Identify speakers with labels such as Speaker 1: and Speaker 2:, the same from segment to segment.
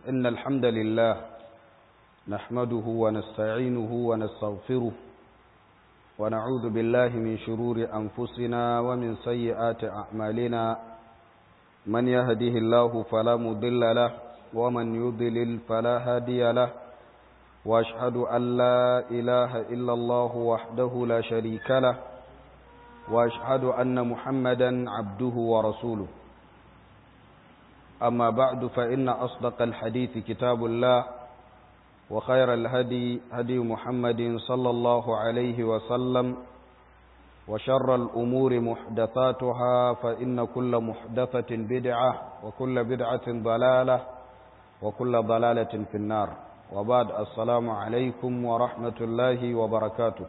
Speaker 1: إن الحمد لله نحمده ونستعينه ونستغفره ونعوذ بالله من شرور أنفسنا ومن سيئات أعمالنا من يهده الله فلا مضل له ومن يضلل فلا هادي له وأشهد أن لا إله إلا الله وحده لا شريك له وأشهد أن محمدا عبده ورسوله أما بعد فإن أصدق الحديث كتاب الله وخير الهدي هدي محمد صلى الله عليه وسلم وشر الأمور محدثاتها فإن كل محدثة بدعة وكل بدعة ضلالة وكل ضلالة في النار وبعد السلام عليكم ورحمة الله وبركاته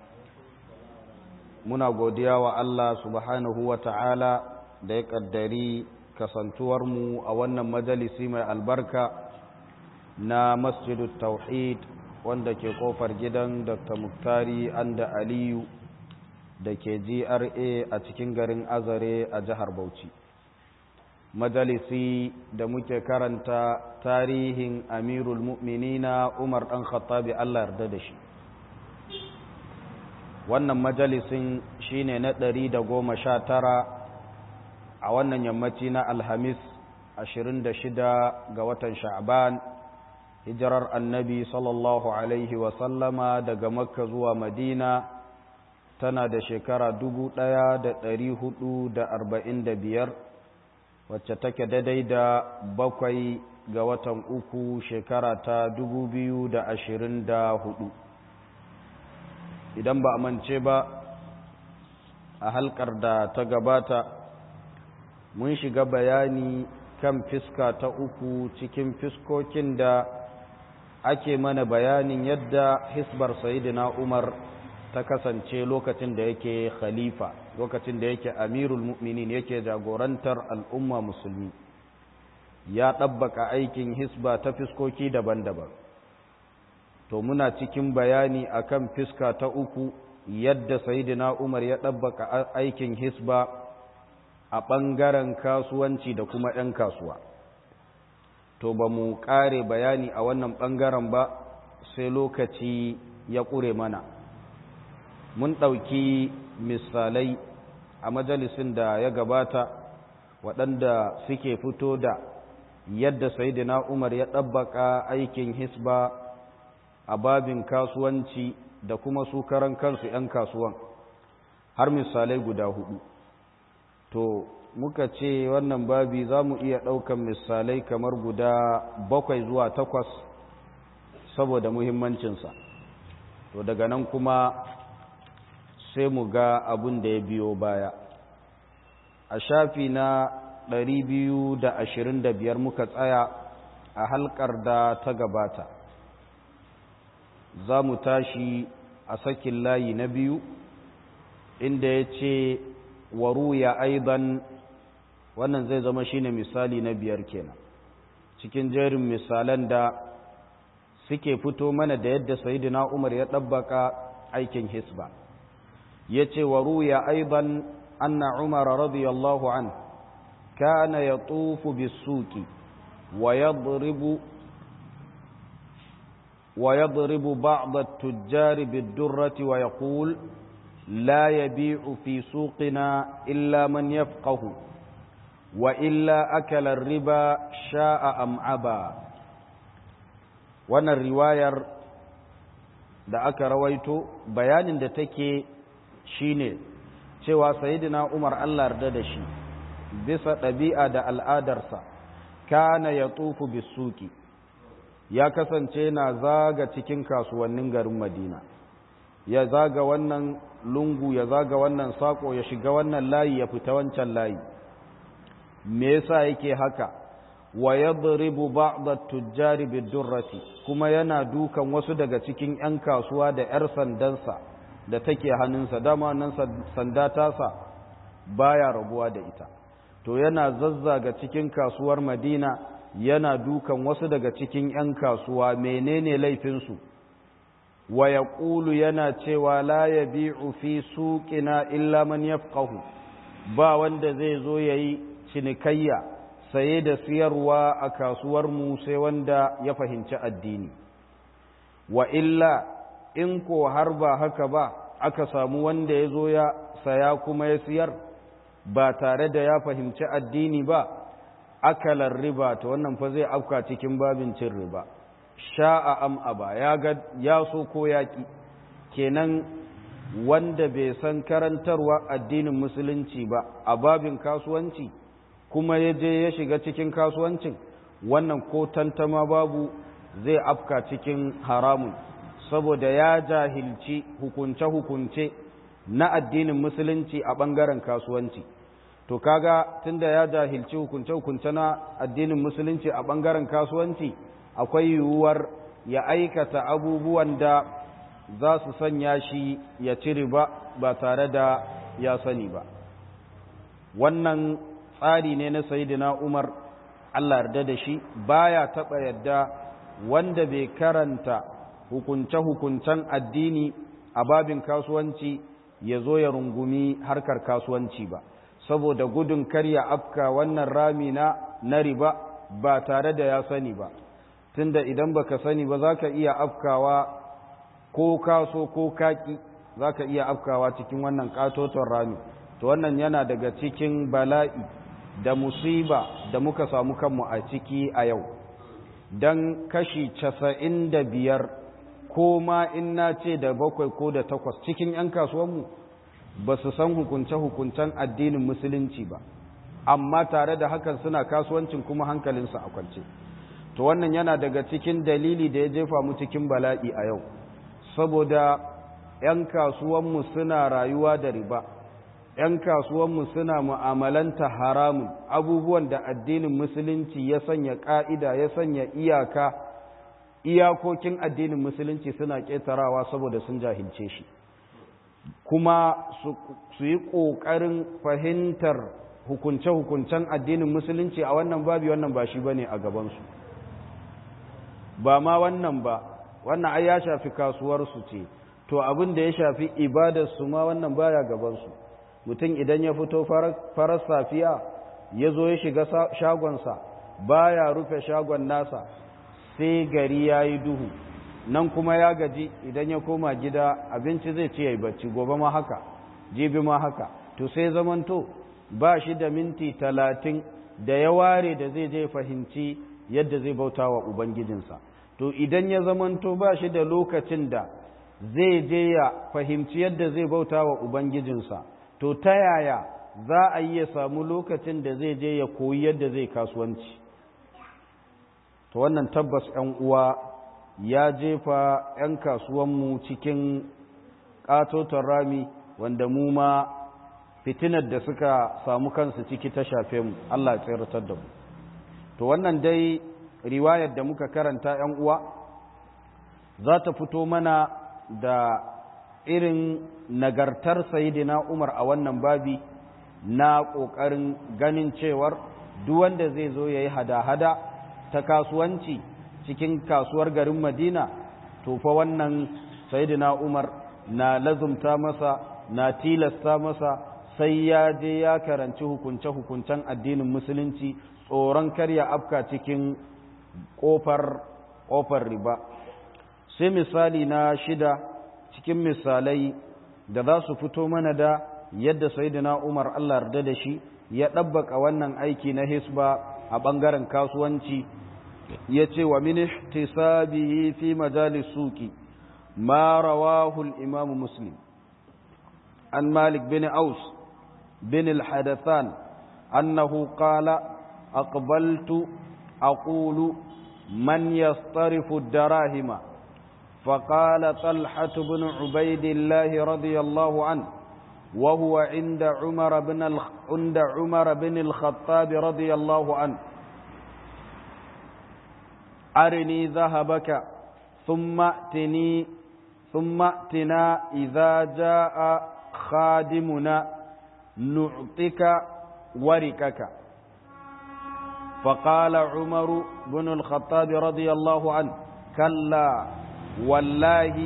Speaker 1: muna godiya wa Allah subhanahu wa ta'ala da ya ƙaddari kasantuwarmu a wannan majalisi mai albarka na masjidu tauhid wanda ke kofar gidan dr muktari anda aliyu da ke gra a cikin garin azare a jihar bauchi majalisi da muke karanta tarihin amirul mu'minina umar ɗan khattabi allah yarda da shi wannan majalisin shine na ɗari da goma sha tara a wannan yammaci na alhamis ashirin da shida ga watan sha'ban hijirar annabi sallallahu alaihi wasallama daga makka zuwa madina tana da shekara dubu ɗaya da ɗari hudu da arba'in da biyar wacce take daidai da bakwai ga watan uku shekara ta dubu biyu da ashirin da hudu idan ba a mance ba a halkar da ta gabata mun shiga bayani kan fiska ta uku cikin fiskokin da ake mana bayanin yadda hisbar sayidina umar ta kasance lokacin da yake khalifa lokacin da yake amirul mu'minin yake jagorantar al'umma musulmi ya ɗabbaka aikin hisba ta fiskoki daban-daban to muna cikin bayani akan fiska ta uku yadda sayidina umar ya ɗabbaka aikin hisba a ɓangaren kasuwanci da kuma 'yan kasuwa to ba mu ƙare bayani a wannan ɓangaren ba sai lokaci ya ƙure mana mun ɗauki misalai a majalisin da ya gabata waɗanda suke fito da yadda sayidina umar ya ɗabbaka aikin hisba a babin kasuwanci da kuma su karan kansu 'yan kasuwan har misalai guda hudu to muka ce wannan babi za mu iya ɗaukan misalai kamar guda bakwai zuwa takwas saboda muhimmancinsa to daga nan kuma sai mu ga abin da ya biyo baya a shafi na biyar muka tsaya a halkar da ta gabata za mu tashi a sakin layi na biyu inda ya ce waru ya aiban wannan zai zama shine misali na biyar kenan cikin jerin misalan da suke fito mana da yadda sayidina umar ya ɗabbaka aikin hisba ya ce waru ya aiban anna umar radiyallahu an kana ya tufu bisuki wa yadribu ويضرب بعض التجار بالدرة ويقول لا يبيع في سوقنا إلا من يفقه وإلا أكل الربا شاء أم عبا wannan riwayar da aka rawaito bayanin da take shine cewa sayyidina Umar Allah yarda da shi bisa ɗabi'a da al'adarsa kana ya tufu bisuki ya kasance na zaga cikin kasuwannin garin madina ya zaga wannan lungu ya zaga wannan sako ya shiga wannan layi ya fita wancan layi me yasa yake haka wa yadribu ba'd at-tujjari bid-durrati kuma yana dukan wasu daga cikin 'yan kasuwa da 'yar sandansa da take hannunsa dama nan sanda tasa baya rabuwa da ita to yana zazzaga cikin kasuwar madina yana dukan wasu daga cikin 'yan kasuwa menene laifinsu wa ya ƙulu yana cewa la ya bi'u fi suƙina illa man yafqahu ba wanda zai zo ya yi cinikayya saye da siyarwa a kasuwarmu sai wanda ya fahimci addini wa illa in ko har ba haka ba aka samu wanda ya zo ya saya kuma ya siyar ba tare da ya fahimci addini ba akalar riba ta wannan fa zai afka cikin babin cin riba sha'a am aba ya ga ya so ko yaki kenan wanda bai san karantarwa addinin musulunci ba a babin kasuwanci kuma ya je ya shiga cikin kasuwancin wannan ko tantama babu zai afka cikin haramun saboda ya jahilci hukunce-hukunce na addinin musulunci a ɓangaren kasuwanci to kaga tunda ya jahilci hukunce-hukunce na addinin musulunci a ɓangaren kasuwanci akwai yiwuwar ya aikata abubuwan da za su sanya shi ya ci riba ba tare da ya sani ba wannan tsari ne na sayidina umar allah yarda da shi baya taɓa yadda wanda bai karanta hukunce-hukuncen addini a babin kasuwanci ya zo ya rungumi harkar kasuwanci ba saboda gudun karya afka wannan rami na na riba ba tare da ya sani ba tunda idan baka sani ba za ka iya afkawa ko kaso ko kaki za ka iya afkawa cikin wannan katoton rami to wannan yana daga cikin bala'i da musiba da muka samu kanmu a ciki a yau don kashi casa'in da biyar ko ma in na ce da bakwai ko da takwas cikin 'yan kasuwanmu ba su san hukunce-hukuncen addinin musulunci ba amma tare da hakan suna kasuwancin kuma hankalinsu a kwance to wannan yana daga cikin dalili da ya jefa mu cikin bala'i a yau saboda 'yan kasuwanmu suna rayuwa da riba 'yan kasuwanmu suna mu'amalanta haramun abubuwan da addinin musulunci ya sanya ƙa'ida ya sanya iyaka iyakokin addinin musulunci suna ƙetarawa saboda sun jahilce shi kuma su yi ƙoƙarin fahimtar hukunce-hukuncen addinin musulunci a wannan babi wannan ba shi ba ne a gabansu ba ma wannan ba wannan ai ya shafi kasuwarsu ce to abin da ya shafi ibadarsu ma wannan baya gabansu mutum idan ya fito farar safiya ya zo ya shiga shagonsa baya rufe shagon nasa sai gari ya yi duhu nan kuma ya gaji idan ya koma gida abinci zai ce ya yi bacci gobe ma haka jibi ma haka to sai zamanto ba shi da minti talatin da ya ware da zai je fahimci yadda zai bauta wa ubangijinsa to idan ya zamanto ba shi da lokacin da zai je ya fahimci yadda zai bauta wa ubangijinsa to ta yaya za a yi ya samu lokacin da zai je ya koyi yadda zai kasuwanci to wannan tabbas 'yan uwa ya jefa 'yan kasuwanmu cikin ƙatoton rami wanda mu ma fitinar da suka samu kansu ciki ta shafe mu Allah ya tsiratar da mu to wannan dai riwayar da muka karanta 'yan uwa za ta fito mana da irin nagartar sayidina Umar a wannan babi na ƙoƙarin ganin cewar duk wanda zai zo ya yi hada-hada ta kasuwanci cikin kasuwar garin Madina to fa wannan sayidina Umar na lazumta masa na tilasta masa sai ya je ya karanci hukunce-hukuncen addinin musulunci tsoron karya afka cikin ƙofar ƙofar riba sai misali na shida cikin misalai da za su fito mana da yadda sayyidina Umar Allah yarda da shi ya ɗabbaka wannan aiki na hisba a ɓangaren kasuwanci ya ce wa min ihtisabihi fi majalis suki ma rawahu al-imam muslim an malik bin aus bin al-hadathan annahu qala aqbaltu aqulu man yastarifu ad-darahima فقال طلحة بن عبيد الله رضي الله عنه وهو عند عمر بن عند عمر بن الخطاب رضي الله عنه أرني ذهبك ثم ائتني ثم ائتنا إذا جاء خادمنا نعطيك وركك فقال عمر بن الخطاب رضي الله عنه كلا والله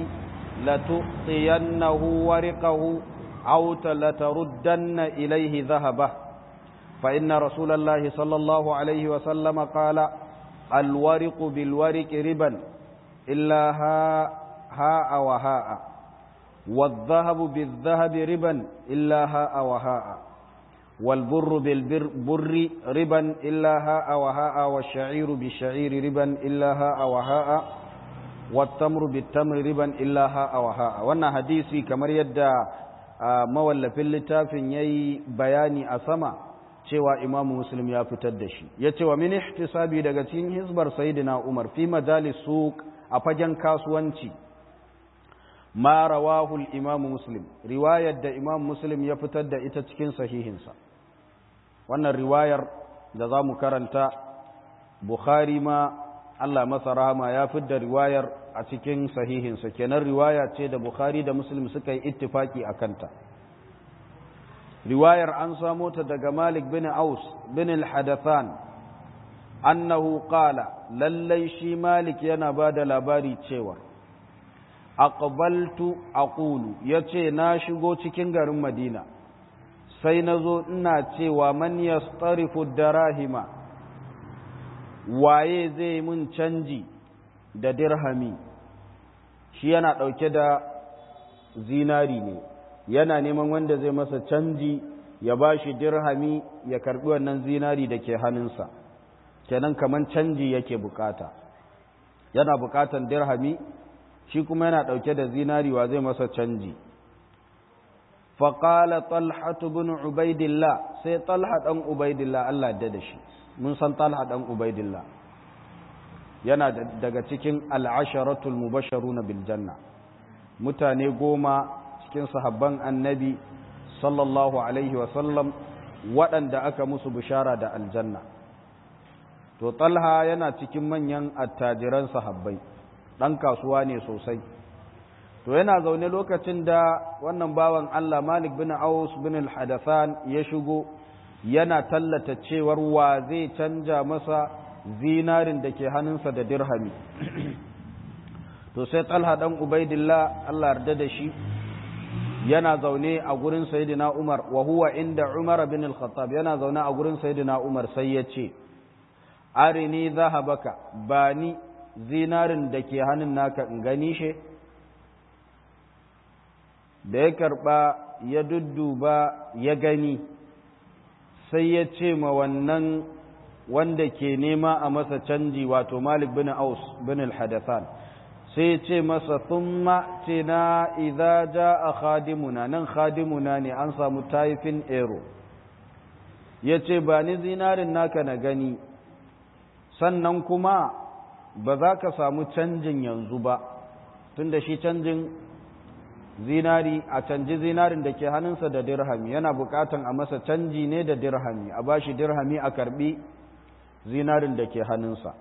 Speaker 1: لتؤطينه ورقه أو لتردن إليه ذهبه فإن رسول الله صلى الله عليه وسلم قال الورق بالورق ربا إلا هاء هاء وهاء والذهب بالذهب ربا إلا هاء وهاء والبر بالبر ربا إلا هاء وهاء والشعير بالشعير ربا إلا هاء وهاء والتمر بالتمر ربا إلا هاء وهاء وانا حديثي كما يدى مولى littafin yayi bayani a sama cewa imamu muslim ya fitar da shi ya ce wa min ihtisabi daga cikin hisbar sayyidina umar fi majalis suq a fagen kasuwanci ma rawahu al-imamu muslim riwayar da imamu muslim ya fitar da ita cikin sahihinsa wannan riwayar da za mu karanta bukhari ma Allah masa rahama ya fidda riwayar a cikin sahihinsa kenan riwaya ce da bukhari da muslim suka yi ittifaki a kanta riwayar an samo ta daga Malik bin Aus bin al-Hadathan annahu qala lallai shi Malik yana ba da labari cewa aqbaltu aqulu yace na shigo cikin garin Madina sai nazo ina cewa man yastarifu darahima waye zai mun canji da dirhami shi yana dauke da zinari ne yana neman wanda zai masa canji ya ba shi dirhami ya karbi wannan zinari da ke hannunsa kenan kaman canji yake bukata yana bukatan dirhami shi kuma yana ɗauke da zinari wa zai masa canji faƙala talhatu bin ubaidillah sai talha ɗan ubaidillah Allah da da shi mun san talha ɗan ubaidillah yana daga cikin al'asharatul mubasharuna bil janna mutane goma cikin sahabban annabi sallallahu alaihi wasallam waɗanda aka musu bishara da aljanna to talha yana cikin manyan attajiran sahabbai ɗan kasuwa ne sosai to yana zaune lokacin da wannan bawan Allah Malik bin Aus bin al-Hadathan ya shigo yana tallata cewar wa zai canja masa zinarin da ke hannunsa da dirhami to sai talha dan ubaidillah Allah yarda da shi yana zaune a gurin sayyidina Umar wa huwa inda Umar bin al-Khattab yana zaune a gurin sayyidina Umar sai ya ce arini zahabaka bani zinarin da ke hannun naka in gani shi da ya karba ya dudduba ya gani sai ya ce ma wannan wanda ke nema a masa canji wato Malik bin Aus bin al-Hadathan sai ce masa thumma tina idza jaa khadimuna nan khadimuna ne an samu taifin ero yace ba ni zinarin naka na gani sannan kuma ba za ka samu canjin yanzu ba tunda shi canjin zinari a canji zinarin da ke hannunsa da dirhami yana bukatan a masa canji ne da dirhami a bashi dirhami a karbi zinarin da ke hannunsa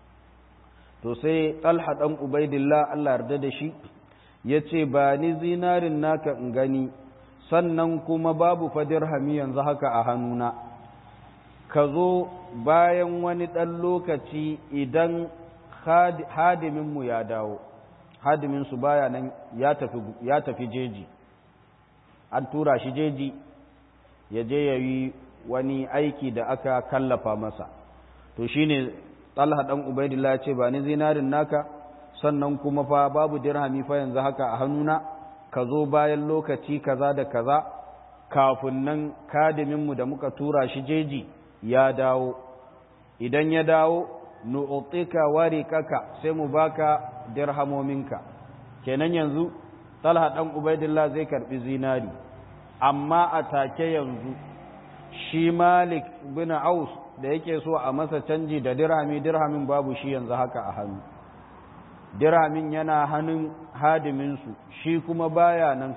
Speaker 1: to sai talha ɗan ubaidillah Allah yarda da shi ya ce ba ni zinarin naka in gani sannan kuma babu fa dirhami yanzu haka a hannuna ka zo bayan wani ɗan lokaci idan hadiminmu ya dawo hadiminsu baya nan ya tafi jeji an tura shi jeji ya je ya yi wani aiki da aka kallafa masa to shine talha dan ubaidillah ce ba ni zinarin naka sannan kuma fa babu dirhami fa yanzu haka a hannuna ka zo bayan lokaci kaza da kaza kafin nan kadiminmu da muka tura shi jeji ya dawo idan ya dawo nu'tika warikaka sai mu baka dirhamominka kenan yanzu talha dan ubaidillah zai karbi zinari amma a take yanzu shi malik bin aus da yake so a masa canji da dirhami dirhamin babu shi yanzu haka a hannu dirhamin yana hannun hadiminsu shi kuma baya nan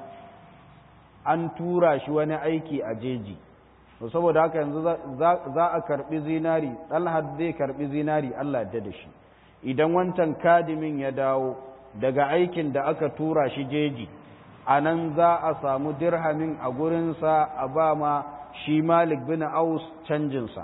Speaker 1: an tura shi wani aiki a jeji saboda haka yanzu za a karbi zinari ɗalhad zai karbi zinari Allah da da shi idan wancan kadimin ya dawo daga aikin da aka tura shi jeji a nan za a samu dirhamin a gurinsa a ba ma shi malik bin aus canjinsa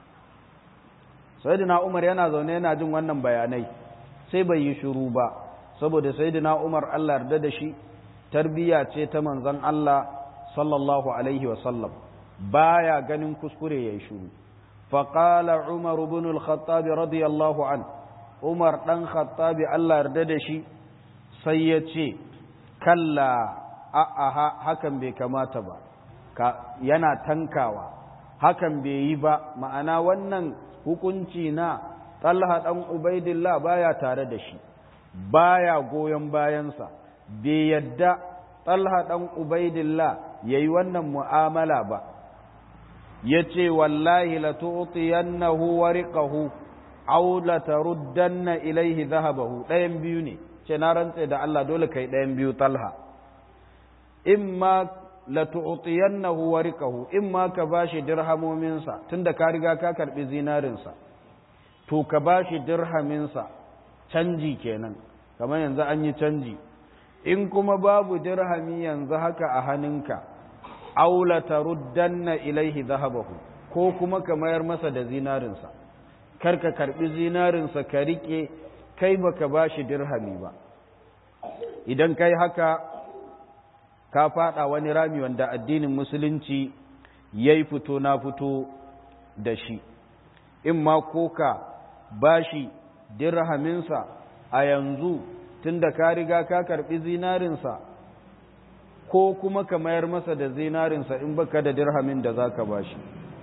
Speaker 1: sayyidina umar yana zaune yana jin wannan bayanai sai bai yi shiru ba saboda sayyidina umar Allah yarda da shi tarbiyya ce ta manzon Allah sallallahu alaihi wa sallam baya ganin kuskure yayi shiru faqala umar ibn al-khattab radiyallahu an umar dan khattab Allah yarda da shi sai ya ce kalla a'a hakan bai kamata ba yana tankawa hakan bai yi ba ma'ana wannan hukunci na Talha ɗan Ubaidillah baya tare da shi baya goyon bayansa bai yadda Talha ɗan Ubaidillah yayi wannan mu'amala ba yace wallahi la tu'tiyannahu wariqahu aw la taruddanna ilayhi dhahabahu ɗayan biyu ne ce na rantse da Allah dole kai ɗayan biyu Talha imma la tu'tiyannahu warikahu imma ka bashi dirhamominsa tunda ka riga ka karbi zinarinsa to ka bashi dirhaminsa canji kenan kamar yanzu an yi canji in kuma babu dirhami yanzu haka a hannunka aw la taruddanna ilaihi dhahabahu ko kuma ka mayar masa da zinarinsa kar ka karbi zinarinsa ka rike kai baka bashi dirhami ba idan kai haka ka fada wani rami wanda addinin musulunci ya yi fito na fito da shi in ma ko ka bashi dirhaminsa a yanzu tun da ka riga ka karbi zinarinsa ko kuma ka mayar masa da zinarinsa in baka da dirhamin da za ka bashi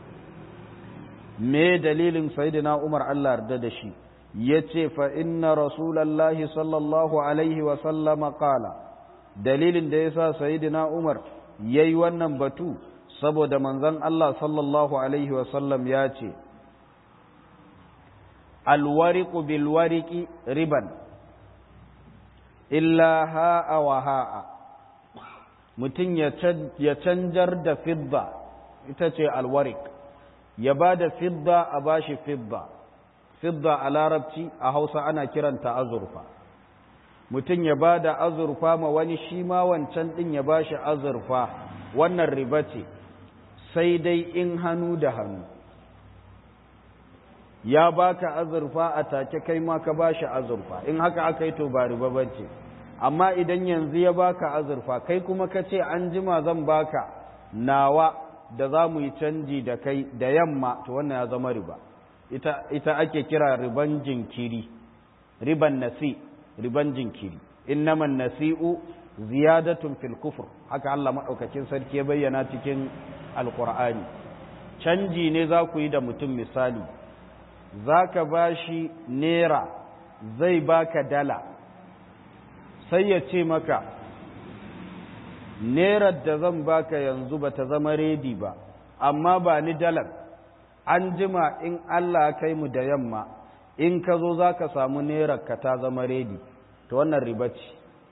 Speaker 1: me dalilin sayidina umar allah yarda da shi ya ce fa inna rasulallahi sallallahu alaihi wasallama kala dalilin da ya sa sayidina Umar ya yi wannan batu saboda manzon Allah sallallahu Alaihi wasallam ya ce, Alwariku bilwariki riban, illa ha'a wa ha'a, mutum ya canjar da fidda, ita ce alwarik, ya ba da fidda a bashi fidda, fidda a larabci a hausa ana kiranta azurfa. mutum ya ba da azurfa ma wani shi ma wancan ɗin ya ba shi azurfa wannan riba ce sai dai in hannu da hannu ya baka azurfa a take kai ma ka ba shi azurfa in haka aka yi to ba riba ba ce amma idan yanzu ya baka azurfa kai kuma ka ce an jima zan baka nawa da za mu yi canji da kai da yamma to wannan ya zama riba ita, ita ake kira riban jinkiri riban nasi riban jinkiri innaman nasi'u ziyadatun fil kufur haka Allah madaukakin sarki ya bayyana cikin alqur'ani canji ne za ku yi da mutum misali zaka bashi nera zai baka dala sai ya ce maka nerar da zan baka yanzu bata zama redi ba amma ba ni dalar an jima in Allah kai mu da yamma in ka zo za ka samu ka ta zama redi ta wannan riba ce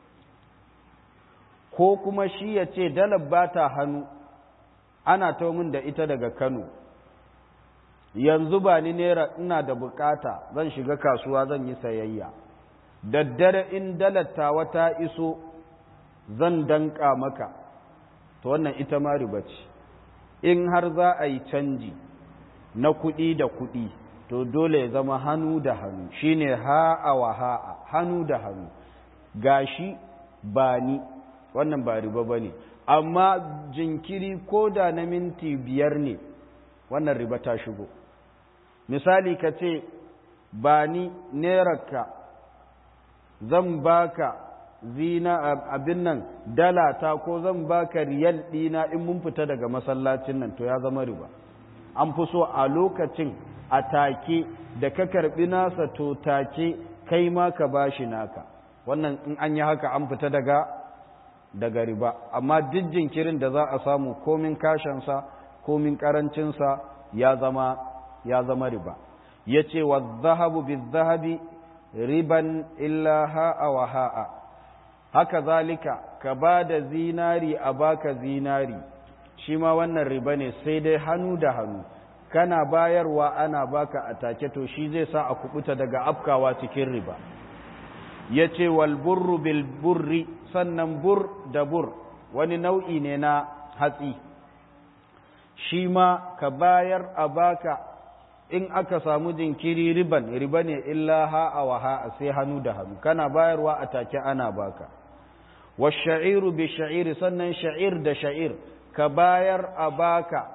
Speaker 1: ko kuma shi ya ce dalar ba ta hannu ana ta min da ita daga kano yanzu ba ni naira ina da bukata zan shiga kasuwa zan yi sayayya daddare in dalar wata iso zan danka maka ta wannan ita ma riba ce in har za a yi canji na kuɗi da kuɗi to dole ya zama hannu da hannu shine ha'a wa ha'a hannu da hannu gashi ba ni wannan ba riba ba ne amma jinkiri ko da na minti biyar ne wannan riba ta shigo misali ka ce ba ni nerarka zan baka zina abin nan dala ta ko zan baka riyal ɗina in mun fita daga masallacin nan to ya zama riba an fi so a lokacin a take da ka karbi nasa to take kai ma ka bashi naka wannan in an yi haka an fita daga daga riba amma duk jinkirin da za a samu komin kashansa komin karancinsa ya zama ya zama riba ya ce wa zahabu bi zahabi riban illa ha'a wa ha'a haka zalika ka ba da zinari a baka zinari shi ma wannan riba ne sai dai hannu da hannu kana bayarwa ana baka a take to shi zai sa a kubuta daga afkawa cikin riba ya ce walburru bil burri sannan bur da bur wani nau'i ne na hatsi shi ma ka bayar a baka in aka samu jinkiri riban riba ne illa ha'a wa ha'a sai hannu da hannu kana bayarwa a take ana baka wa sha'iru bi sha'iri sannan sha'ir da sha'ir ka bayar a baka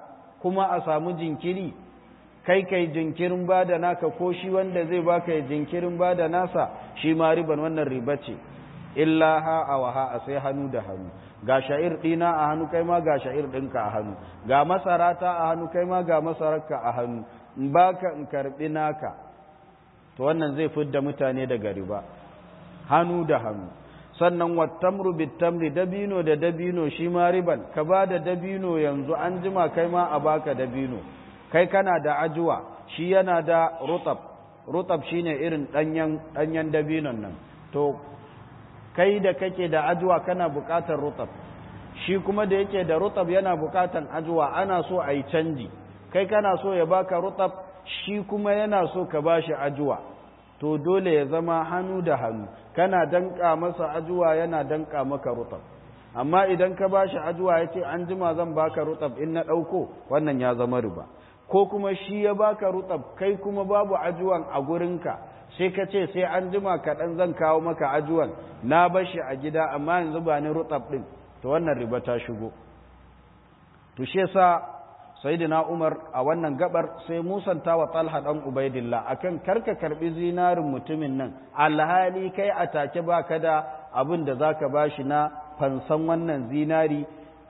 Speaker 1: kuma a samu jinkiri kai kai jinkirin ba da naka ko shi wanda zai baka ya jinkirin ba da nasa shi ma riban wannan riba ce illa ha a waha a sai hannu da hannu ga sha'ir ɗina a hannu kai ma ga sha'ir ɗinka a hannu ga masarata a hannu kai ma ga masararka a hannu in baka in karɓi naka to wannan zai fidda mutane daga riba hannu da hannu sannan wattamru bitamri dabino da dabino shi ma riban ka ba da dabino yanzu an jima kai ma a baka dabino kai kana da ajuwa shi yana da rutab rutab shine irin danyen danyen dabinon nan to kai da kake da ajuwa kana bukatar rutab shi kuma da yake da rutab yana bukatar ajuwa ana so a yi canji kai kana so ya baka rutab shi kuma yana so ka bashi ajuwa to dole ya zama hannu da hannu kana danka masa ajuwa yana danka maka rutab amma idan ka bashi ajuwa ya ce an jima zan baka rutab in na ɗauko wannan ya zama riba ko kuma shi ya baka rutab kai kuma babu ajuwan a gurinka sai ka ce sai an jima kaɗan zan kawo maka ajuwan na bashi a gida amma yanzu ba ni rutab ɗin to wannan riba ta shigo to shi yasa sayyidina Umar a wannan gabar sai musanta wa Talha dan Ubaidillah akan karka karbi zinarin mutumin nan alhali kai a take baka da abin da zaka bashi na fansan wannan zinari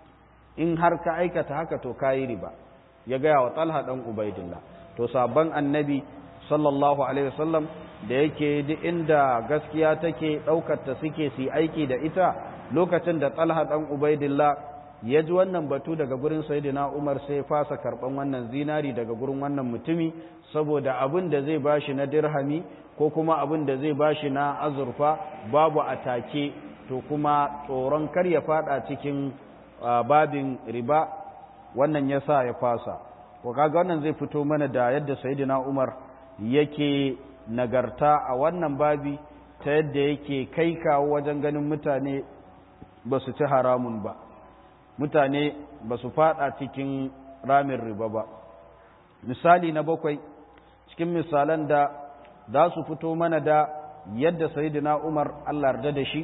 Speaker 1: in har ka aikata haka to kayi riba ya gaya wa Talha dan Ubaidillah to sabon annabi sallallahu alaihi wasallam da yake duk inda gaskiya take daukar ta suke su aiki da ita lokacin da Talha dan Ubaidillah ya ji wannan batu daga gurin Sayyidina Umar sai fasa karban wannan zinari daga gurin wannan mutumi saboda abin da zai bashi na dirhami ko kuma abin da zai bashi na azurfa babu atake to kuma tsoron kar ya fada cikin babin riba wannan yasa ya fasa ko kaga wannan zai fito mana da yadda Sayyidina Umar yake nagarta a wannan babi ta yadda yake kai kawo wajen ganin mutane ba su ci haramun ba mutane ba su fada cikin ramin riba ba misali na bakwai cikin misalan da za su fito mana da yadda sayidina umar allah yarda da shi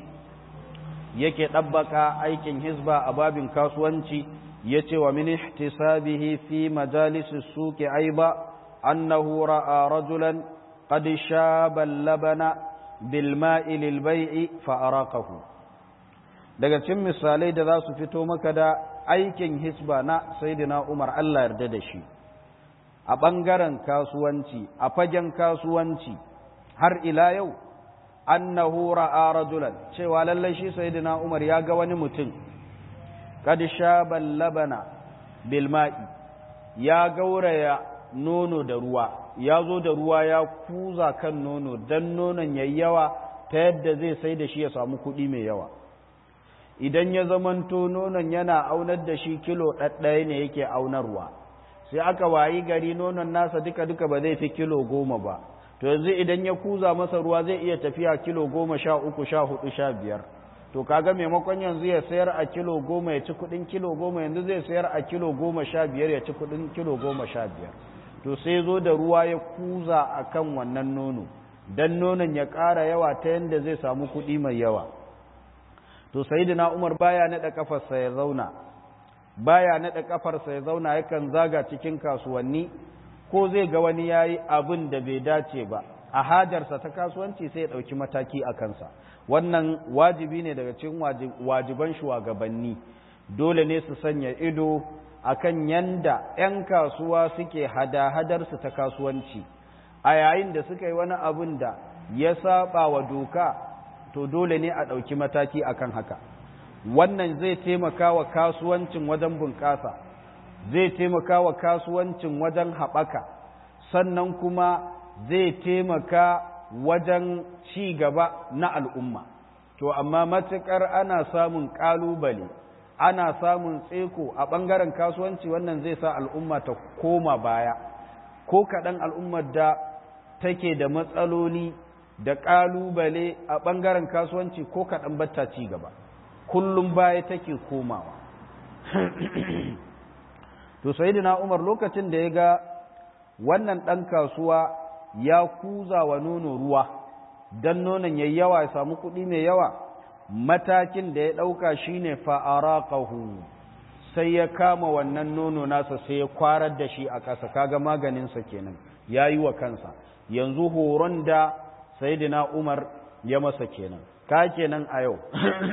Speaker 1: yake ɗabbaka aikin hisba a babin kasuwanci ya ce wa min ihtisabihi fi majalisi suke aiba annahu ra'a rajulan qad shaba labana bil ma'i lil bai'i fa araqahu daga cikin misalai da za su fito maka da aikin hisba na saidina Umar Allah yarda da shi a ɓangaren kasuwanci a fagen kasuwanci har ila yau annahu ra'a rajulan cewa lallai shi saidina Umar ya ga wani mutum kad shaban labana bil ma'i ya gauraya nono da ruwa ya zo da ruwa ya kuza kan nono dan nonon yayi yawa ta yadda zai sai da shi ya samu kuɗi mai yawa idan ya zamanto nonon yana aunar da shi kilo ɗaɗɗaya ne yake aunarwa sai aka wayi gari nonon nasa duka-duka ba zai fi kilo goma ba to yanzu idan ya kuza masa ruwa zai iya tafiya kilo goma sha uku sha hudu sha biyar to kaga maimakon yanzu ya sayar a kilo goma ya ci kudin kilo goma yanzu zai sayar a kilo goma sha biyar ya ci kudin kilo goma sha biyar to sai zo da ruwa ya kuza a kan wannan nono don nonon ya ƙara yawa ta yadda zai samu kuɗi mai yawa to sayyidina Umar baya nada kafarsa ya zauna baya nada kafarsa ya zauna yakan zaga cikin kasuwanni ko zai ga wani yayi abin da bai dace ba a hajarsa ta kasuwanci sai ya dauki mataki a kansa wannan wajibi ne daga cikin wajiban shugabanni dole ne su sanya ido akan yanda 'yan kasuwa suke hada-hadarsu ta kasuwanci a yayin da suka yi wani abin da ya saba wa doka to dole ne a ɗauki mataki akan haka wannan zai taimaka wa kasuwancin wajen bunƙasa zai taimaka wa kasuwancin wajen haɓaka sannan kuma zai taimaka wajen ci gaba na al'umma to amma matuƙar ana samun ƙalubale ana samun tseko a ɓangaren kasuwanci wannan zai sa al'umma ta koma baya ko kaɗan al'ummar da take da matsaloli da ƙalubale a ɓangaren kasuwanci ko kaɗan batta ci gaba kullum baya take komawa to sayidina umar lokacin da ya ga wannan ɗan kasuwa ya kuza wa nono ruwa don nonon ya yawa ya samu kuɗi mai yawa matakin da ya ɗauka shine fa'araƙahu sai ya kama wannan nono nasa sai ya kwarar da shi a ƙasa kaga maganinsa kenan ya yi wa kansa yanzu horon da sayidina umar ya masa kenan ka kenan a yau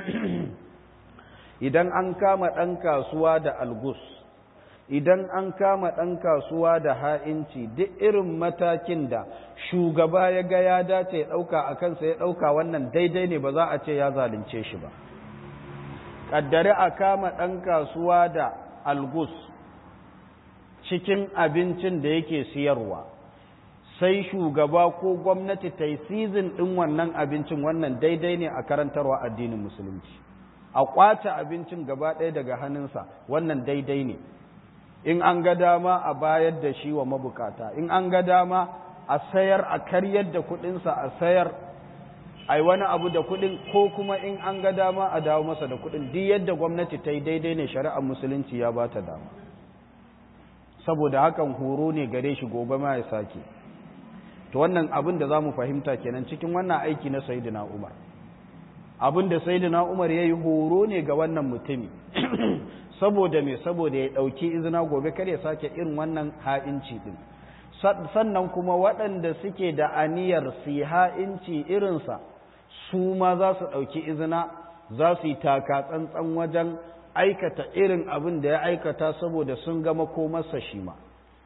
Speaker 1: idan an kama ɗan kasuwa da algus idan an kama ɗan kasuwa da ha'inci duk irin matakin da shugaba ya ga ya dace ya ɗauka a kansa ya ɗauka wannan daidai ne ba za a ce ya zalunce shi ba ƙaddare a kama ɗan kasuwa da algus cikin abincin da yake siyarwa sai shugaba ko gwamnati ta yi sizin ɗin wannan abincin wannan daidai ne a karantarwa addinin musulunci a ƙwace abincin gaba ɗaya daga hannunsa wannan daidai ne in an ga dama a bayar da shi wa mabukata in an ga dama a sayar a karyar da kuɗinsa a sayar ai wani abu da kuɗin ko kuma in an ga dama a dawo masa da kuɗin duk yadda gwamnati ta yi daidai ne shari'ar musulunci ya ba ta dama saboda hakan horo ne gare shi gobe ma ya sake to wannan abin da za mu fahimta kenan cikin wannan aiki na sayidina umar abin da sayidina umar ya yi horo ne ga wannan mutumi saboda me saboda ya ɗauki izina gobe kar ya sake irin wannan ha'inci ɗin sannan kuma waɗanda suke da aniyar su yi ha'inci irinsa su ma za su ɗauki izina za su yi taka tsantsan wajen aikata irin abin da ya aikata saboda sun gama komarsa shi ma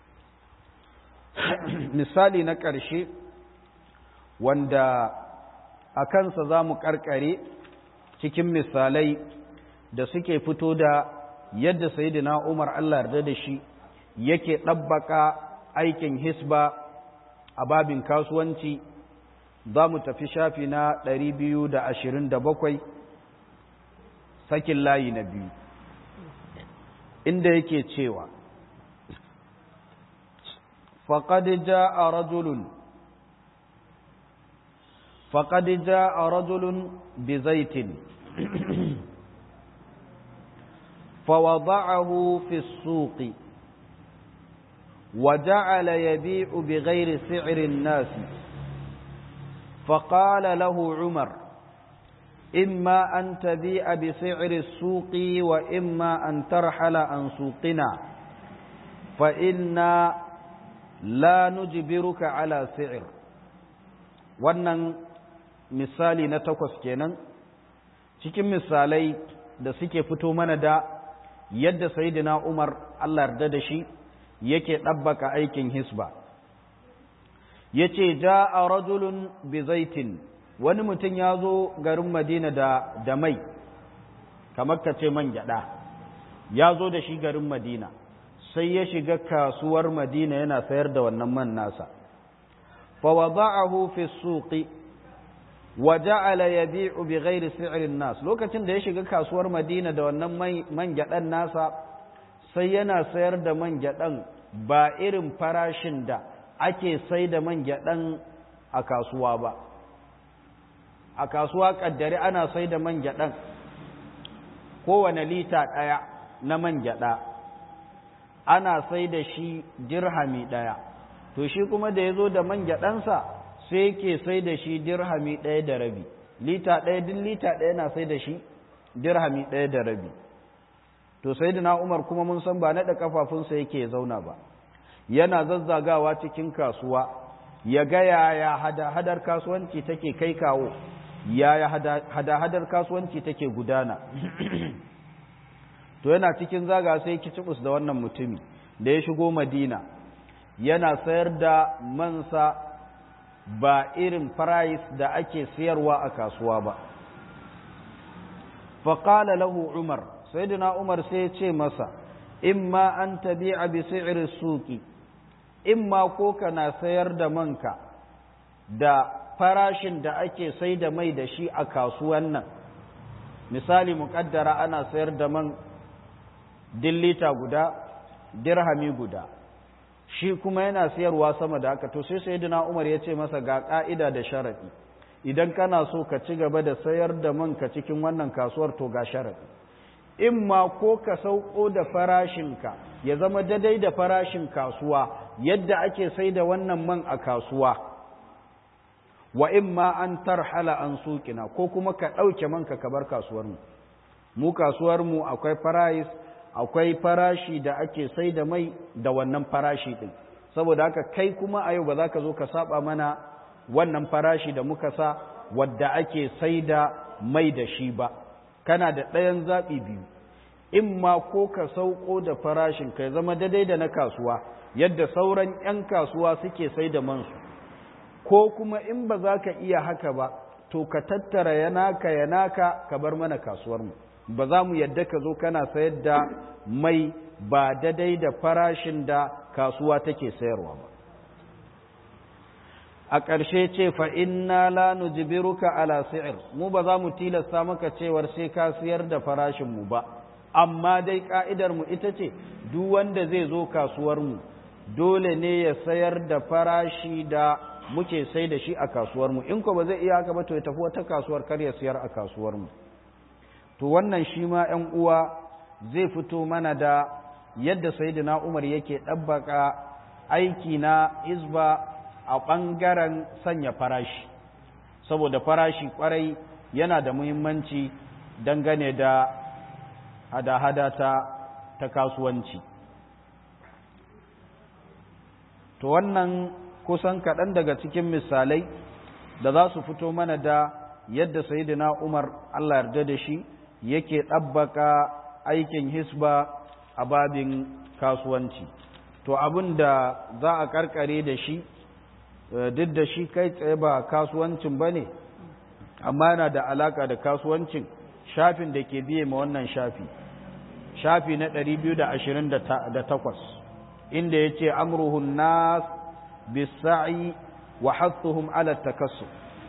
Speaker 1: misali na ƙarshe wanda a kansa za mu ƙarƙare cikin misalai da suke fito da yadda sayidina umar allah yarda da shi yake ɗabbaka aikin hisba a babin kasuwanci za mu tafi shafi na 227 sakin layi na biyu inda yake cewa فقد جاء رجل فقد جاء رجل بزيت فوضعه في السوق وجعل يبيع بغير سعر الناس فقال له عمر إما أن تبيع بسعر السوق وإما أن ترحل عن سوقنا فإنا la nujbiruka ala si'ir wannan misali na takwas kenan cikin misalai da suke fito mana da yadda sayyidina Umar Allah yarda da shi yake ɗabbaka aikin hisba yace ja'a rajulun bi zaitin wani mutum ya zo garin Madina da da mai kamar ka ce man gyada ya zo da shi garin Madina sai ya shiga kasuwar madina yana sayar da wannan man nasa fawada'ahu fi suqi wa ja'ala yabi'u bi ghairi si'rin nas lokacin da ya shiga kasuwar madina da wannan man gyadan nasa sai yana sayar da man gyadan ba irin farashin da ake sai da man gyadan a kasuwa ba a kasuwa kaddare ana sai da man gyadan kowane lita ɗaya na man gyada ana sai da shi dirhami ɗaya to shi kuma da ya zo da man gyaɗansa sai yake sai da shi dirhami ɗaya da rabi lita ɗaya duk lita ɗaya na sai da shi dirhami ɗaya da rabi to sai da umar kuma mun san ba naɗa kafafunsa yake zauna ba yana zazzagawa cikin kasuwa ya ga yaya hada-hadar kasuwanci take kai kawo yaya hada-hadar kasuwanci take gudana to yana cikin zaga sai kicibus da wannan mutumi da ya shigo madina yana sayar da mansa ba irin price da ake sayarwa a kasuwa ba faƙala lahu umar sai umar sai ce masa imma an tabi'a bi si'ri suki imma ko kana sayar da manka da farashin da ake sai da mai da shi a kasuwan nan misali muƙaddara ana sayar da man dillita guda dirhami guda shi kuma yana siyarwa sama da haka to sai sayyidina Umar ya ce masa ga ka'ida da sharadi idan kana so ka ci gaba da sayar da man ka cikin wannan kasuwar to ga sharadi in ma ko ka sauko da farashinka ya zama daidai da farashin kasuwa yadda ake sai da wannan man a kasuwa wa in ma an tarhala an suƙina ko kuma ka ɗauke manka ka bar kasuwarmu mu kasuwarmu akwai price akwai farashi da ake sai da mai da wannan farashi ɗin saboda haka kai kuma a yau ba za ka zo ka saba mana wannan farashi da muka sa wadda ake sai da mai da shi ba kana da ɗayan zaɓi biyu in ma ko ka sauko da farashin ka zama daidai da na kasuwa yadda sauran 'yan kasuwa suke sai da mansu ko kuma in ba za ka iya haka ba to ka tattara yanaka yanaka ka bar mana kasuwarmu ba za mu yadda ka zo kana sayar da mai ba daidai da farashin da kasuwa take sayarwa ba a ƙarshe ce fa inna la nujbiruka ala si'r mu ba za mu tilasta maka cewar sai ka siyar da farashin mu ba amma dai ka'idar mu ita ce duk wanda zai zo kasuwar mu dole ne ya sayar da farashi da muke sai da shi a kasuwar mu in ko ba zai iya haka ba to ya tafi wata kasuwar kar ya siyar a kasuwar mu to wannan shi ma ƴan uwa zai fito mana da yadda sayyidina Umar yake ɗabbaka aiki na izba a ɓangaren sanya farashi saboda farashi ƙwarai yana da muhimmanci dangane da hada-hada ta, ta kasuwanci to wannan kusan kaɗan daga cikin misalai da za su fito mana da yadda sayidina umar allah yarda da shi yake ɗabbaka aikin hisba a babin kasuwanci to abin da za a karkare da shi duk da shi kai tsaye ba kasuwancin ba ne amma yana da alaka da kasuwancin shafin da ke biye ma wannan shafi shafi na 228 inda ya ce amruhun nas bisa'i wa hatsuhum ala takassu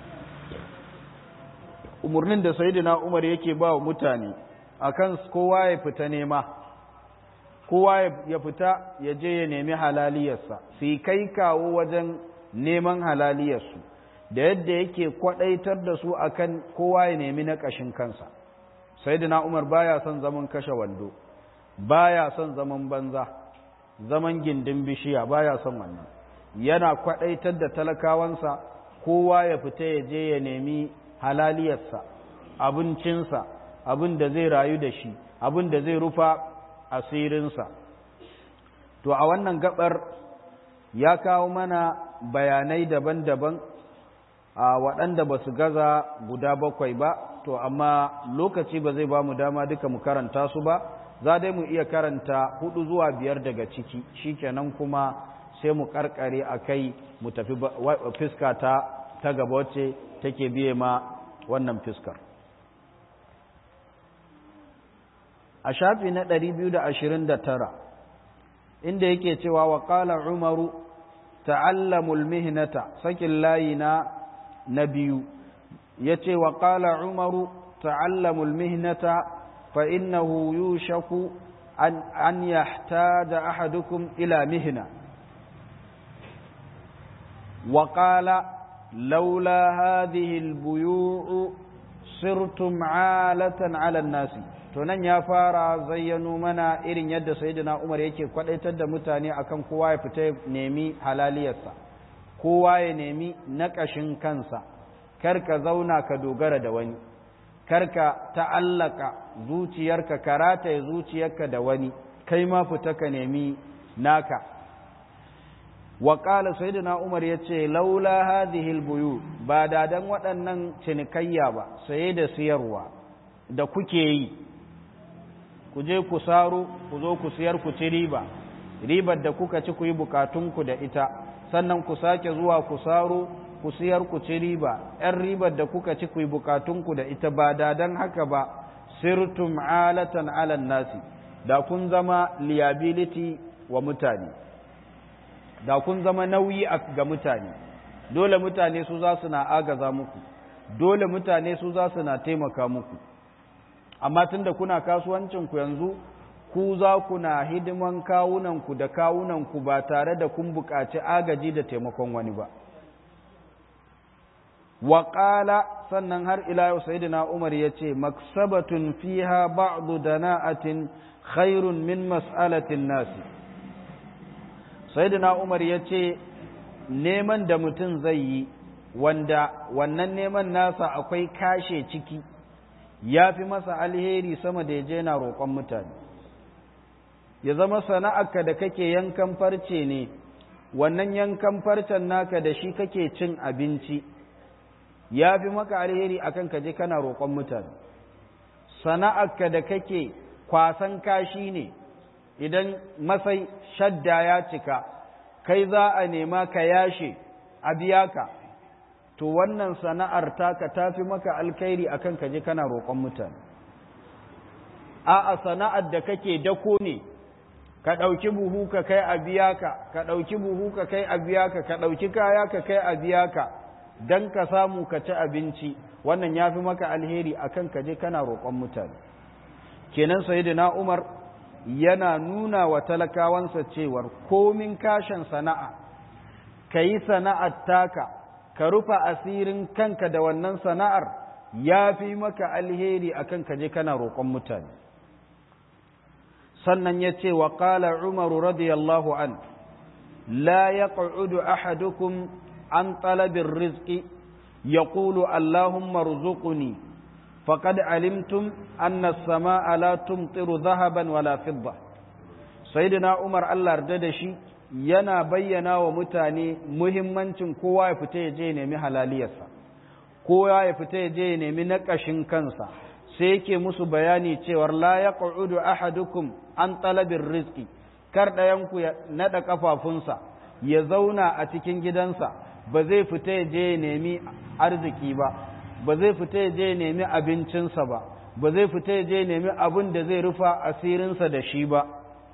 Speaker 1: umarnin da sayidina umar yake ba wa mutane akan kowa ya fita nema kowa ya fita ya je ya nemi halaliyarsa sai kai kawo wajen neman halaliyarsu da yadda yake kwadaitar da su akan kowa ya nemi na ƙashin kansa sayyidina Umar baya son zaman kashe wando baya son zaman banza zaman gindin bishiya baya son wannan yana kwadaitar da talakawansa kowa ya fita ya je ya nemi halaliyarsa abincinsa abin da zai rayu da shi abin da zai rufa asirinsa to a wannan gabar ya kawo mana bayanai daban-daban a waɗanda ba su gaza guda bakwai ba to amma lokaci ba zai ba mu dama duka mu karanta su ba za dai mu iya karanta hudu zuwa biyar daga ciki shikenan kuma sai mu karkare a kai mu tafi fiska ta ta gaba wacce take biye ma wannan fiskar a shafi na 229 inda yake cewa wa qala umaru ta'allamul mihnata sakin layi na na biyu yace wa qala umaru ta'allamul mihnata fa innahu yushaku an an yahtada ahadukum ila mihna wa qala laula hadhihi albuyu' sirtum 'alatan 'ala an-nasi to nan ya fara zayyano mana irin yadda sayyidina Umar yake kwadaitar da mutane akan kowa ya fita nemi halaliyarsa kowa ya nemi naƙashin kansa kar ka zauna ka dogara da wani kar ka ta'allaka zuciyarka karata ya zuciyarka da wani kai ma fita ka nemi naka wa qala sayyidina Umar yace laula hadhihi albuyu ba da dan waɗannan cinikayya ba saye da siyarwa da kuke yi ku je ku saro ku zo ku siyar ku ci riba ribar da kuka ci ku yi bukatunku da ita sannan ku sake zuwa ku saro ku siyar ku ci riba ‘yan ribar da kuka ci ku yi bukatunku da ita ba da don haka ba sirtum alatan alan nasi da kun zama liability wa mutane da kun zama nauyi ga mutane dole mutane su za su na agaza muku dole mutane su za su na taimaka muku amma tunda kuna kasuwancinku yanzu ku za ku na hidiman kawunanku da kawunanku ba tare da kun buƙaci agaji da taimakon wani ba waƙala sannan har ila yau sayyidina umar ya ce maksabatun fiha ba'du dana'atin khairun min mas'alatin nasi sayyidina umar ya ce neman da mutum zai yi wanda wannan neman nasa akwai kashe ciki ya fi masa alheri sama da ya je na roƙon mutane ya zama sana'arka da kake yankan farce ne wannan yankan farcen naka da shi kake cin abinci ya fi maka alheri akan ka je kana roƙon mutane sana'arka da kake kwasan kashi ne idan masai shadda ya cika kai za a nema ka yashe a biya ka to wannan sana'ar taka ta fi maka alkhairi akan ka je kana roƙon mutane a'a sana'ar da kake dako ne ka ɗauki buhu ka kai a biya ka ka ɗauki buhu ka kai a biya ka ka ɗauki kaya ka kai a biya ka don ka samu ka ci abinci wannan ya fi maka alheri akan ka je kana roƙon mutane kenan sayyidina umar yana nuna wa talakawansa cewar komin kashin sana'a ka yi sana'ar taka ka rufa asirin kanka da wannan sana'ar ya fi maka alheri akan ka je kana roƙon mutane sannan ya ce wa ƙala umaru radiyallahu an la ya ƙa'udu ahadukum an talabin rizki ya ƙulu allahumma ruzuquni faqad alimtum anna as-samaa la tumtiru dhahaban wala fidda sayyidina umar Allah yarda da shi yana bayyana wa mutane muhimmancin kowa ya fita ya je ya nemi halaliyarsa kowa ya fita ya je ya nemi naƙashin kansa sai yake musu bayani cewar la yaq'udu ahadukum an talabin rizki kar ɗayanku ya naɗa ƙafafunsa ya zauna a cikin gidansa ba zai fita ya je ya nemi arziki ba ba zai fita ya je ya nemi abincinsa ba ba zai fita ya je ya nemi abin da zai rufa asirinsa da shi ba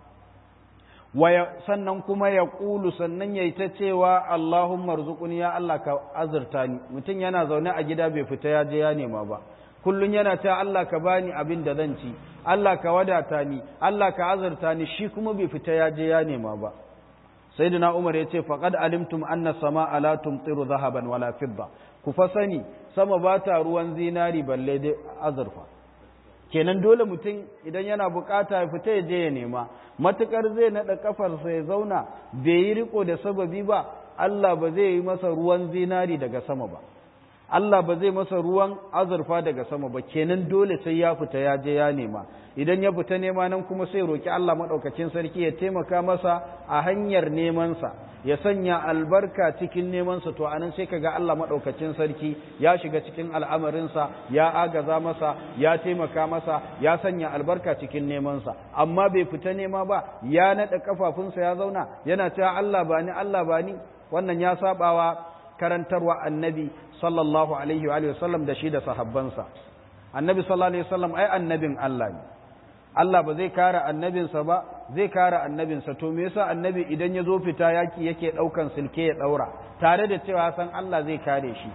Speaker 1: sannan kuma ya ƙulu sannan ya yi ta cewa Allahumma rzuquni ya Allah ka azurta ni mutum yana zaune a gida bai fita ya je ya nema ba kullun yana ta Allah ka bani abin da zan ci Allah ka wadata ni Allah ka azurta ni shi kuma bai fita ya je ya nema ba sayyidina Umar ya ce faqad alimtum anna samaa la tumtiru dhahaban wala fidda ku fa sani sama ba ta ruwan zinari balle dai azurfa kenan dole mutum idan yana bukata ya fita ya je ya nema matukar zai nada kafarsa ya zauna bai yi riko da sababi ba Allah ba zai yi masa ruwan zinari daga sama ba Allah ba zai masa ruwan azurfa daga sama ba kenan dole sai ya fita ya je ya nema idan ya fita nema nan kuma sai roki Allah madaukakin sarki ya taimaka masa a hanyar nemansa ya sanya albarka cikin nemansa to anan sai kaga Allah madaukakin sarki ya shiga cikin al'amarinsa ya agaza masa ya taimaka masa ya sanya albarka cikin nemansa amma bai fita nema ba ya nada kafafunsa ya zauna yana cewa Allah bani Allah bani wannan ya sabawa karantarwa annabi sallallahu alaihi wa sallam da shi da sahabbansa annabi sallallahu alaihi wasallam ai annabin Allah ne Allah ba zai kare annabinsa ba zai kare annabinsa to me yasa annabi idan ya zo fita yaki yake daukan silke ya daura tare da cewa san Allah zai kare shi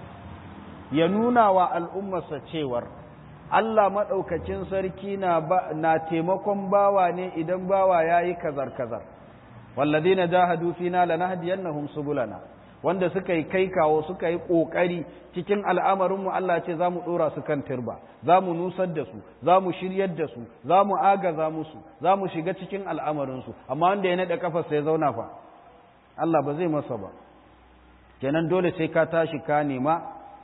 Speaker 1: ya nuna wa al'ummarsa cewar Allah maɗaukacin sarki na, na taimakon bawa ne idan bawa ya yi kazar-kazar walladina jahadu fina lanahdiyannahum subulana wanda suka yi kai kawo suka yi ƙoƙari cikin al'amarinmu Allah ce za mu ɗora su kan turba za mu nusar da su za mu shiryar da su za mu agaza musu za mu shiga cikin al'amarinsu amma wanda ya naɗa ƙafarsa ya zauna fa Allah ba zai masa ba kenan dole sai ka tashi ka nema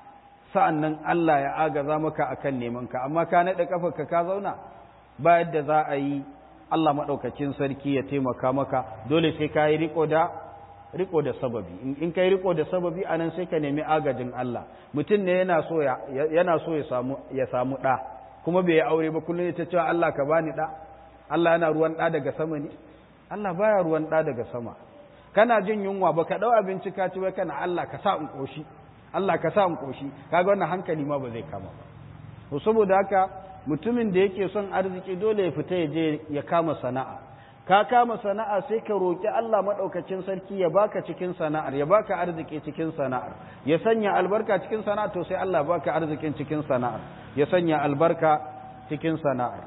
Speaker 1: sa'an nan Allah ya agaza maka akan nemanka amma ka naɗa ƙafarka ka zauna ba yadda za a yi Allah maɗaukacin sarki ya taimaka maka dole sai ka yi riko da riko da sababi in kai riko da sababi anan sai ka nemi agajin Allah mutum ne yana so ya yana so ya samu ya samu da kuma bai aure ba kullum ta cewa Allah ka bani da Allah yana ruwan da daga sama ne Allah baya ruwan da daga sama kana jin yunwa baka dau abinci ka ci wai kana Allah ka sa in koshi Allah ka sa in koshi kaga wannan hankali ma ba zai kama ba to saboda haka mutumin da yake son arziki dole ya fita ya je ya kama sana'a ka kama sana'a sai ka roƙi Allah maɗaukacin sarki ya baka cikin sana'ar ya baka arziki cikin sana'ar ya sanya albarka cikin sana'ar to sai Allah baka arzikin cikin sana'ar ya sanya albarka cikin sana'ar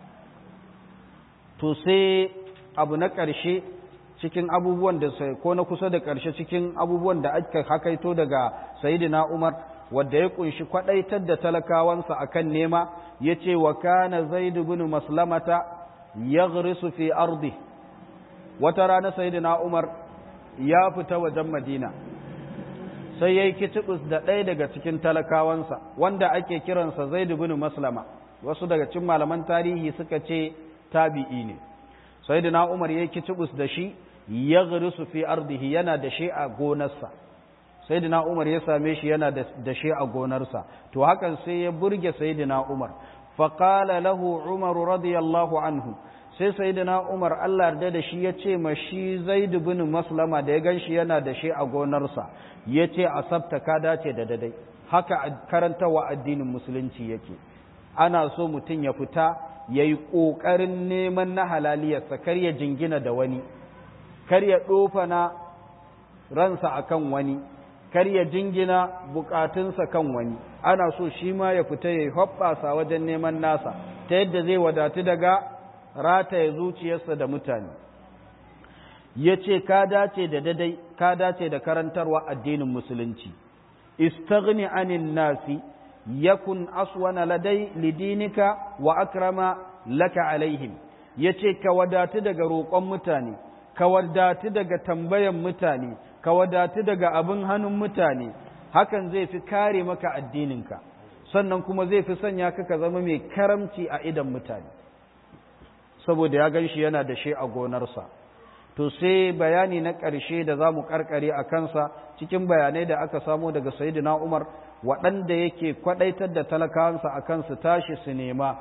Speaker 1: to sai abu na ƙarshe cikin abubuwan da sai ko na kusa da ƙarshe cikin abubuwan da aka hakaito daga sayyidina Umar wanda ya kunshi kwadaitar da talakawansa akan nema yace wa kana zaid ibn maslamata yaghrisu fi ardi wata rana sayyidina Umar ya fita wajen Madina sai yayi kitibus da ɗaya daga cikin talakawansa wanda ake kiransa Zaid ibn Maslama wasu daga cikin malaman tarihi suka ce tabi'i ne sayyidina umar ya kitubus da shi ya garisu fi ardihi yana da shi a gonarsa sayyidina umar ya same shi yana da shi a gonarsa to hakan sai ya burge sayyidina umar faqala lahu umar radiyallahu anhu sai sayyidina umar Allah yarda da shi yace ma shi zaid bin maslama da ya ganshi yana da shi a gonarsa yace asabta ka dace da dadai haka karantawa addinin musulunci yake ana so mutum ya fita yayi kokarin neman na halaliyarsa kar ya jingina da wani kar ya na ransa akan wani kar ya jingina bukatunsa kan wani ana so shi ma ya fita ya hoɓɓasa wajen neman nasa ta yadda zai wadatu daga rataye zuciyarsa da mutane ya ce ka dace da dadai ka dace da karantarwa addinin musulunci istaghni anin nasi yakun aswana ladai lidinika wa akrama laka alaihim ya ce ka wadatu daga roƙon mutane ka wadatu daga tambayan mutane ka wadatu daga abin hannun mutane hakan zai fi kare maka addininka sannan kuma zai fi sanya ka ka zama mai karamci a idan mutane saboda ya gan shi yana da shi a gonarsa to sai bayani na ƙarshe da za mu ƙarƙare a kansa cikin bayanai da aka samo daga sayidina umar waɗanda yake kwaɗaitar da talakawansa a kansu tashi su nema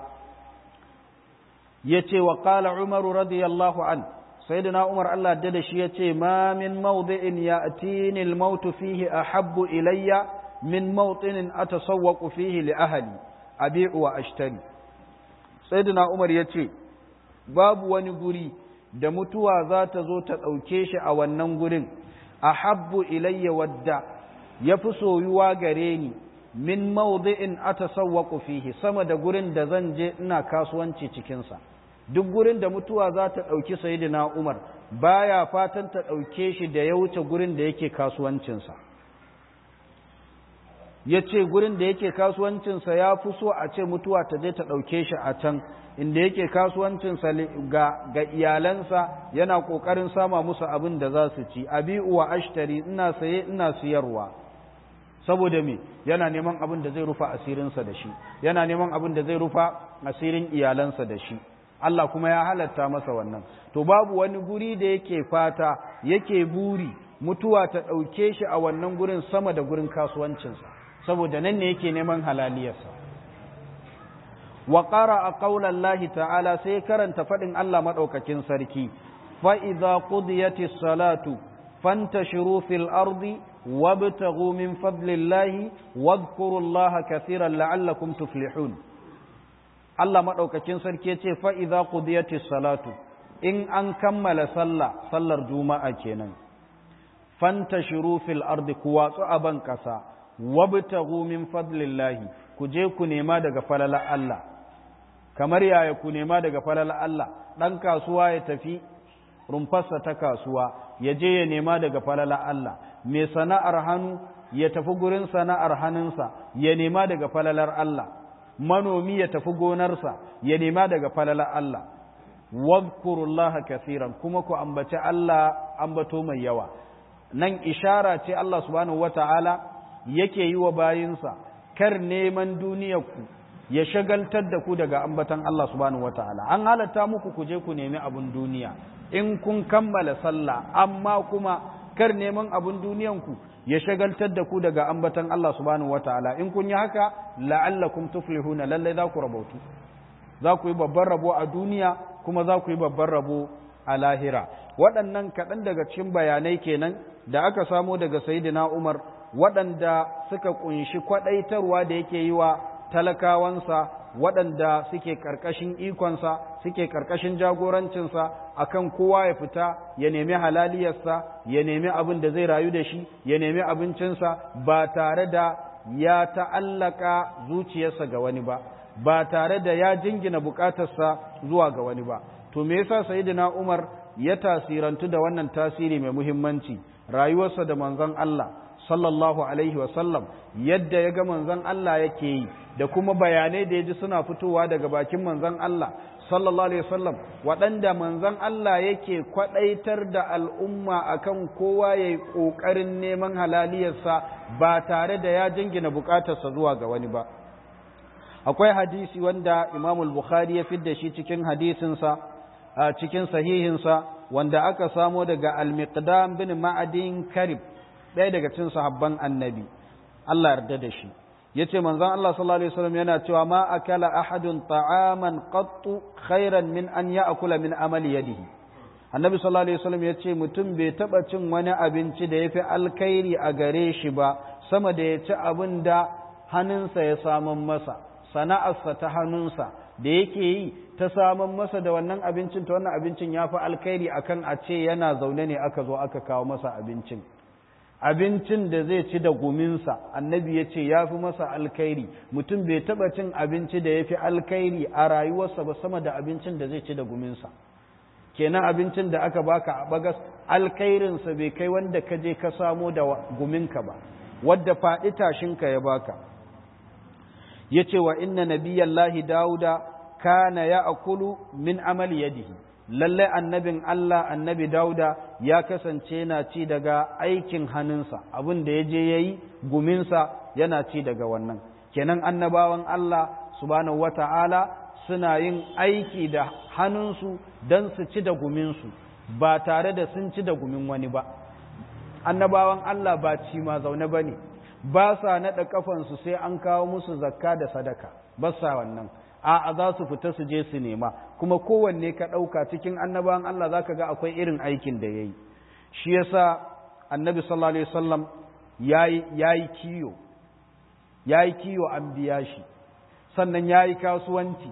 Speaker 1: ya ce wa ƙala umaru radiyallahu an sayyidina umar Allah da shi ya ce ma min mawdi'in ya'tini al-maut fihi ahabbu ilayya min mawtinin atasawwaqu fihi li ahli abi'u wa ashtari sayyidina umar ya ce babu wani guri da mutuwa za ta zo ta ɗauke shi a wannan gurin ahabbu ilayya wadda ya fi soyuwa gare ni min mawdi'in atasawwaqu fihi sama da gurin da zan je ina kasuwanci cikinsa duk gurin da mutuwa za ta ɗauki sayidina Umar baya fatan ta ɗauke shi da ya wuce gurin da yake kasuwancinsa ya ce gurin da yake kasuwancinsa ya fi so a ce mutuwa ta je ta ɗauke shi a can inda yake kasuwancinsa ga, ga iyalansa yana ƙoƙarin sama musu abin da za su ci abi'u wa ashtari ina saye ina siyarwa saboda me yana neman abin da zai rufa asirinsa da shi yana neman abin da zai rufa asirin iyalansa da shi Allah kuma ya halatta masa wannan to babu wani guri da yake fata yake buri mutuwa ta ɗauke shi a wannan gurin sama da gurin kasuwancinsa saboda nan ne yake neman halaliyarsa wa qara a qaulan lahi ta'ala sai karanta faɗin Allah maɗaukakin sarki fa idza qudiyatis salatu fantashiru fil ardi wabtaghu min fadlillahi wadhkurullaha kathiran la'allakum tuflihun Allah maɗaukakin sarki ce fa'iza ƙudiyatis salatu in an kammala sallah sallar juma'a kenan fanta shiru fil ardi ku watsu a ban ƙasa wabtaghu min fadlillahi ku je ku nema daga falala Allah kamar yaya ku nema daga falala Allah ɗan kasuwa ya tafi rumfarsa ta kasuwa ya je ya nema daga falala Allah mai sana'ar hannu ya tafi gurin sana'ar hannunsa ya nema daga falalar Allah manomi ya tafi gonarsa ya nema daga falalar Allah wadhkurullaha kaseeran kuma ku ambaci Allah ambato mai yawa nan ishara ce Allah subhanahu wata'ala yake yi wa bayinsa kar neman duniyarku ya shagaltar da ku daga ambatan Allah subhanahu wata'ala an halatta muku ku je ku nemi abun duniya in kun kammala sallah amma kuma kar neman abun duniyanku ya shagaltar da ku daga ambatan Allah subhanahu wataala in kun yi haka la'allakum tuflihuna lalle za ku rabautu za ku yi babban rabo a duniya kuma za ku yi babban rabo a lahira waɗannan kaɗan daga cikin bayanai kenan da aka samo daga sayyidina Umar waɗanda suka kunshi kwaɗaitarwa da yake yi wa talakawansa waɗanda suke ƙarƙashin ikonsa suke ƙarƙashin jagorancinsa akan kowa ya fita ya nemi halaliyarsa ya nemi abin da zai rayu da shi ya nemi abincinsa ba tare da ya ta'allaka zuciyarsa ga wani ba ba tare da ya jingina bukatarsa zuwa ga wani ba to me yasa sayyidina Umar ya tasirantu da wannan tasiri mai muhimmanci rayuwarsa da manzon Allah sallallahu alaihi sallam yadda ya ga manzon Allah yake yi da kuma bayanai da ya ji suna fitowa daga bakin manzon Allah sallallahu alaihi wasallam waɗanda manzon Allah yake kwaɗaitar da al'umma akan kowa ya yi ƙoƙarin neman halaliyarsa ba tare da ya jingina buƙatarsa zuwa ga wani ba akwai hadisi wanda imam bukhari ya fidda shi cikin hadisinsa a cikin sahihinsa wanda aka samo daga al-miqdam bin ma'adin karib ɗaya daga cikin sahabban annabi Allah yarda da shi yace manzon Allah sallallahu alaihi wasallam yana cewa ma akala ahadun ta'aman qattu khairan min an ya'kula min amali yadihi annabi sallallahu alaihi wasallam yace mutum bai taba cin wani abinci da yafi alkhairi a gare shi ba sama da ya ci abin da hannunsa ya saman masa sana'arsa ta hannunsa da yake yi ta saman masa da wannan abincin ta wannan abincin ya fi alkhairi akan a ce yana zaune ne aka zo aka kawo masa abincin abincin da zai ci da guminsa annabi ya ce ya fi masa alkhairi mutum bai taba cin abinci da ya fi alkhairi a rayuwarsa ba sama da abincin da zai ci da guminsa kenan abincin da aka baka a bagas alkhairinsa bai kai wanda ka je ka samo da guminka ba wadda faɗi tashinka ya baka ya ce wa inna nabiyallahi dauda kana ya akulu min amali yadihi lallai annabin Allah annabi dauda ya kasance na ci daga aikin hannunsa abin da ya je ya yi guminsa yana ci daga wannan kenan annabawan Allah subhanahu wata'ala suna yin aiki da hannunsu don su ci da guminsu ba tare da sun ci da gumin wani ba annabawan Allah ba ci ma zaune ba ne ba sa naɗa kafansu sai an kawo musu zakka da sadaka ba sa wannan a'a za su fita su je su nema kuma kowanne ka ɗauka cikin annabawan Allah za ka ga akwai irin aikin da ya yi shi yasa annabi sallallahu alaihi wasallam ya yi kiyo ya yi kiyo an biya shi sannan ya yi kasuwanci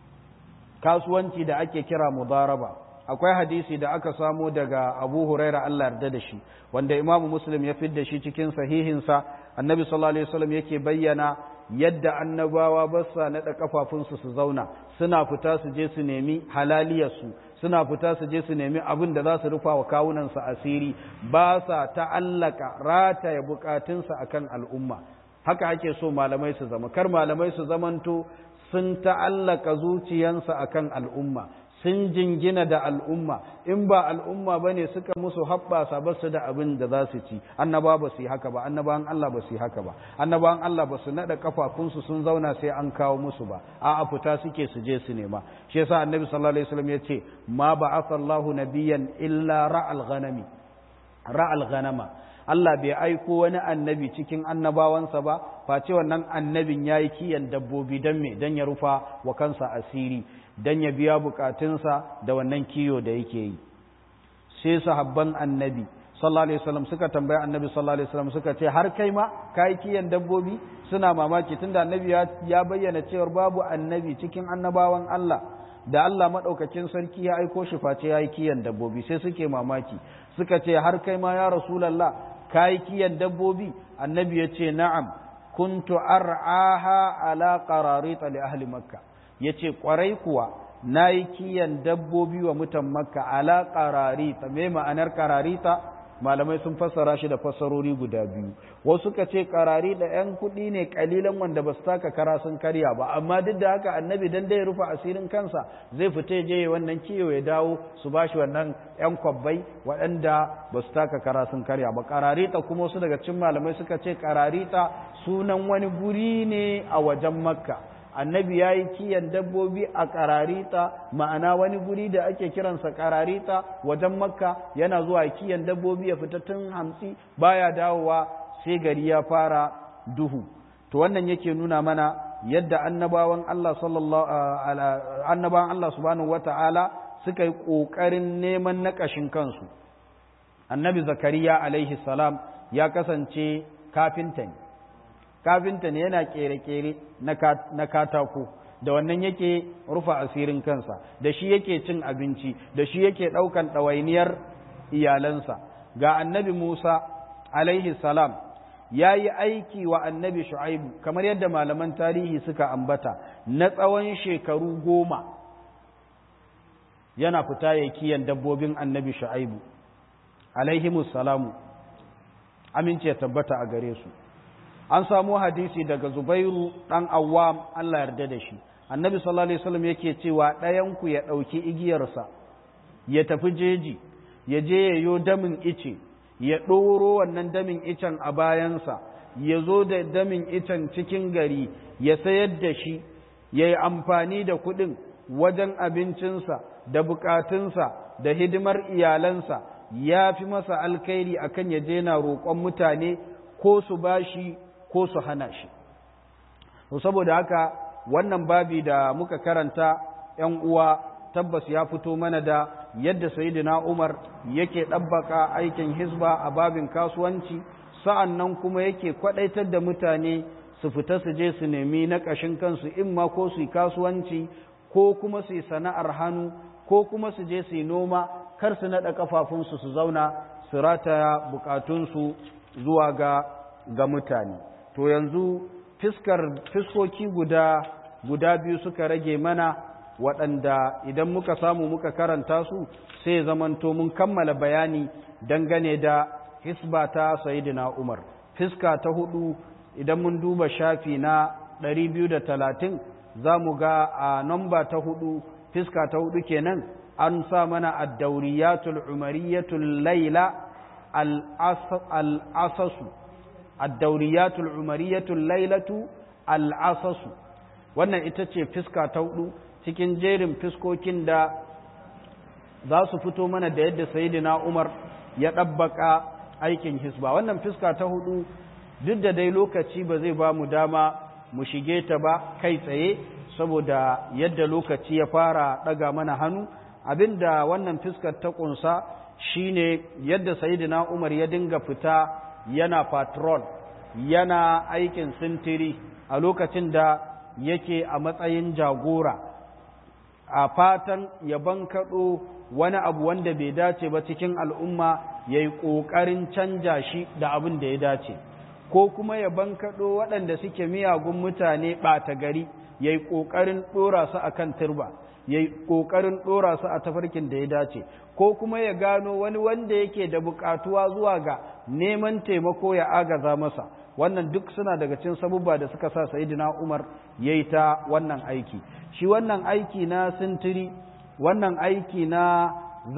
Speaker 1: kasuwanci da ake kira mudaraba akwai hadisi da aka samo daga abu huraira Allah yarda da shi wanda imamu muslim ya fidda shi cikin sahihinsa annabi sallallahu alaihi wasallam yake bayyana yadda annabawa ba sa naɗa kafafunsu su zauna suna fita su je su nemi halaliyarsu suna fita su je su nemi abin da za su rufa wa kawunansu asiri ba sa ta'allaka rataya bukatunsa akan al'umma haka ake so malamai su zama kar malamai su zamanto sun ta'allaka zuciyansa akan al'umma sun jingina da al'umma in ba al'umma ba ne suka musu haɓɓasa ba su da abin da za su ci annaba ba su yi haka ba annabawan Allah ba su yi haka ba annabawan Allah ba su naɗa kafafunsu sun zauna sai an kawo musu ba a fita suke su je su nema shi yasa annabi sallallahu alaihi wasallam ya ce ma ba'atha Allahu nabiyyan illa ra'al ghanami ra'al ghanama Allah bai aiko wani annabi cikin annabawansa ba face wannan annabin yayi kiyan dabbobi dan me dan ya rufa wa kansa asiri dan ya biya bukatunsa da wannan kiyo da yake yi sai sahabban annabi sallallahu alaihi wasallam suka tambaya annabi sallallahu alaihi wasallam suka ce har kai ma kai kiyan dabbobi suna mamaki tunda annabi ya bayyana cewa babu annabi cikin annabawan Allah da Allah madaukakin sarki ya aiko shi face yayi kiyan dabbobi sai suke mamaki suka ce har kai ma ya rasulullah kai kiyan dabbobi annabi ya ce na'am kuntu ar'aha ala qararit li ahli makkah ya ce ƙwarai kuwa na yi kiyan dabbobi wa mutan makka ala ƙararita mai ma'anar ƙararita malamai sun fassara shi da fassarori guda biyu wasu ka ce ƙarari da 'yan kuɗi ne ƙalilan wanda ba su taka kara sun karya ba amma duk da haka annabi dan dai rufe asirin kansa zai fita je wannan kiyo ya dawo su ba shi wannan 'yan kwabbai waɗanda ba su taka kara sun karya ba ƙararita kuma wasu daga cikin malamai suka ce ƙararita sunan wani guri ne a wajen makka annabi ya yi kiyan dabbobi a kararita ma'ana wani guri da ake kiransa kararita wajen makka yana zuwa kiyan dabbobi ya fita tun hamsi baya dawowa sai gari ya fara duhu to wannan yake nuna mana yadda annabawan Allah sallallahu annabawan Allah subhanahu wata'ala suka yi kokarin neman nakashin kansu annabi zakariya alaihi salam ya kasance kafinta ne kafinta ne yana kere-kere na katako da wannan yake rufa asirin kansa da shi yake cin abinci da shi yake ɗaukan ɗawainiyar iyalansa ga annabi musa alaihi salam ya yi aiki wa annabi shu'aibu kamar yadda malaman tarihi suka ambata na tsawon shekaru goma yana fita ya kiyan dabbobin annabi shu'aibu alaihimus salamu amince ya tabbata a gare su an samu hadisi daga zubairu ɗan awwam Allah yarda da shi annabi sallallahu alaihi wasallam yake cewa ɗayanku ya ɗauki igiyarsa ya tafi jeji ya je ya yo damin ice ya ɗoro wannan damin icen a bayansa ya zo da damin icen cikin gari ya sayar da shi ya yi amfani da kuɗin wajen abincinsa da bukatunsa da hidimar iyalansa ya fi masa alkhairi akan ya je na roƙon mutane ko su bashi ko su hana shi saboda haka wannan babi da muka karanta ‘yan uwa tabbas ya fito mana da yadda sayidina Umar yake ɗabbaka aikin hisba a babin kasuwanci sa'an nan kuma yake kwaɗaitar da mutane su fita su je su nemi na ƙashin kansu in ma ko su yi kasuwanci ko kuma su yi sana'ar hannu ko kuma su je su yi noma kar su naɗa ƙafafunsu su zauna su rataya bukatunsu zuwa ga ga mutane to yanzu fiskar fiskoki guda guda biyu suka rage mana waɗanda idan muka samu muka karanta su sai zamanto mun kammala bayani dangane da hisba ta sayidina umar fiska ta hudu idan mun duba shafi na 230 za mu ga a namba ta hudu fiska ta hudu kenan an sa mana addauriyatul umariyatul laila al'asasu addauriyatul umariyatul lailatu al'asasu wannan ita ce fiska ta hudu cikin jerin fiskokin da za su fito mana da yadda sayidina umar ya ɗabbaka aikin hisba wannan fiska ta hudu duk da dai lokaci ba zai ba mu dama mu shige ta ba kai tsaye saboda yadda lokaci ya fara ɗaga mana hannu abinda wannan fiskar ta ƙunsa shine yadda sayidina umar ya dinga fita yana patrol yana aikin sintiri a lokacin da yake a matsayin jagora a fatan ya bankaɗo wani abu wanda bai dace ba cikin al'umma ya yi ƙoƙarin canja shi da abin da ya dace ko kuma ya bankaɗo waɗanda suke miyagun mutane ɓata gari ya yi ƙoƙarin ɗora su a kan turba ya yi ƙoƙarin ɗora su a tafarkin da ya dace ko kuma ya gano wani wanda yake da buƙatuwa zuwa ga neman taimako ya agaza masa wannan duk suna daga cin sabubba da suka sa sayidina umar ya yi ta wannan aiki shi wannan aiki na sintiri wannan aiki na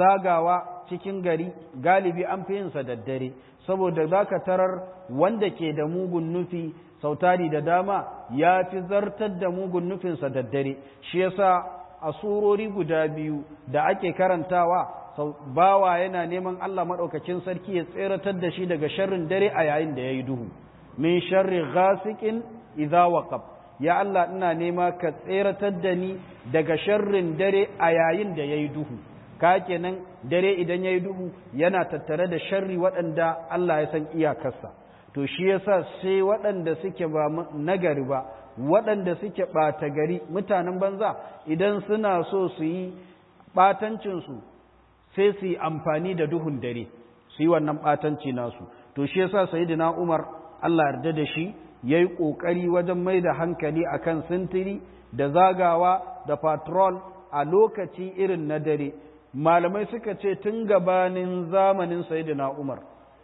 Speaker 1: zagawa cikin gari galibi an fi yinsa daddare saboda za ka tarar wanda ke da mugun nufi sautari da dama ya fi zartar da mugun nufinsa daddare shi yasa a surori guda biyu da ake karantawa bawa yana neman Allah maɗaukakin sarki ya tseratar da shi daga sharrin dare a yayin da ya yi duhu min sharri ghasiqin idza waqab ya Allah ina nema ka tseratar da ni daga sharrin dare a yayin da yayi duhu ka kenan dare idan yayi duhu yana tattare da sharri waɗanda Allah ya san iyakarsa to shi yasa sai waɗanda suke ba nagari ba waɗanda suke ɓata gari mutanen banza idan suna so su yi ɓatancinsu sai su yi amfani da duhun dare su yi wannan ɓatanci nasu to shi yasa sayyidina Umar Allah yarda da shi ya yi ƙoƙari wajen mai da hankali a kan sintiri da zagawa da patrol a lokaci irin na dare malamai suka ce tun gabanin zamanin sayidina umar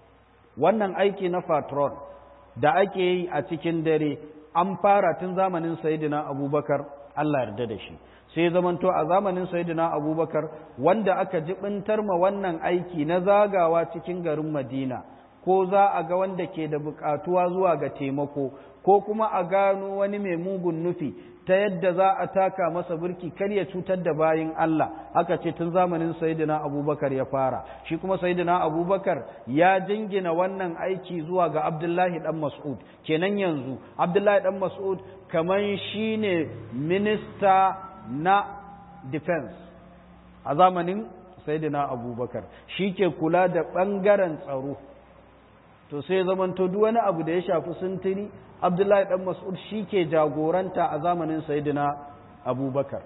Speaker 1: wannan aiki na patrol da ake yi a cikin dare an fara tun zamanin sayidina abubakar Allah yarda da shi sai zamanto a zamanin sayidina abubakar wanda aka jibintar ma wannan aiki na zagawa cikin garin madina ko za a ga wanda ke da bukatuwa zuwa ga taimako ko kuma a gano wani mai mugun nufi ta yadda za a taka masa birki kar ya cutar da bayin Allah aka ce tun zamanin sayyidina abubakar ya fara shi kuma sayyidina abubakar ya jingina wannan aiki zuwa ga abdullahi dan mas'ud kenan yanzu abdullahi dan mas'ud kaman shine minista na defense a zamanin sayyidina abubakar shi ke kula da ɓangaren tsaro to sai zamanto duk wani abu da ya shafi sintiri abdullahi dan mas'ud shi ke jagoranta a zamanin sayyidina abubakar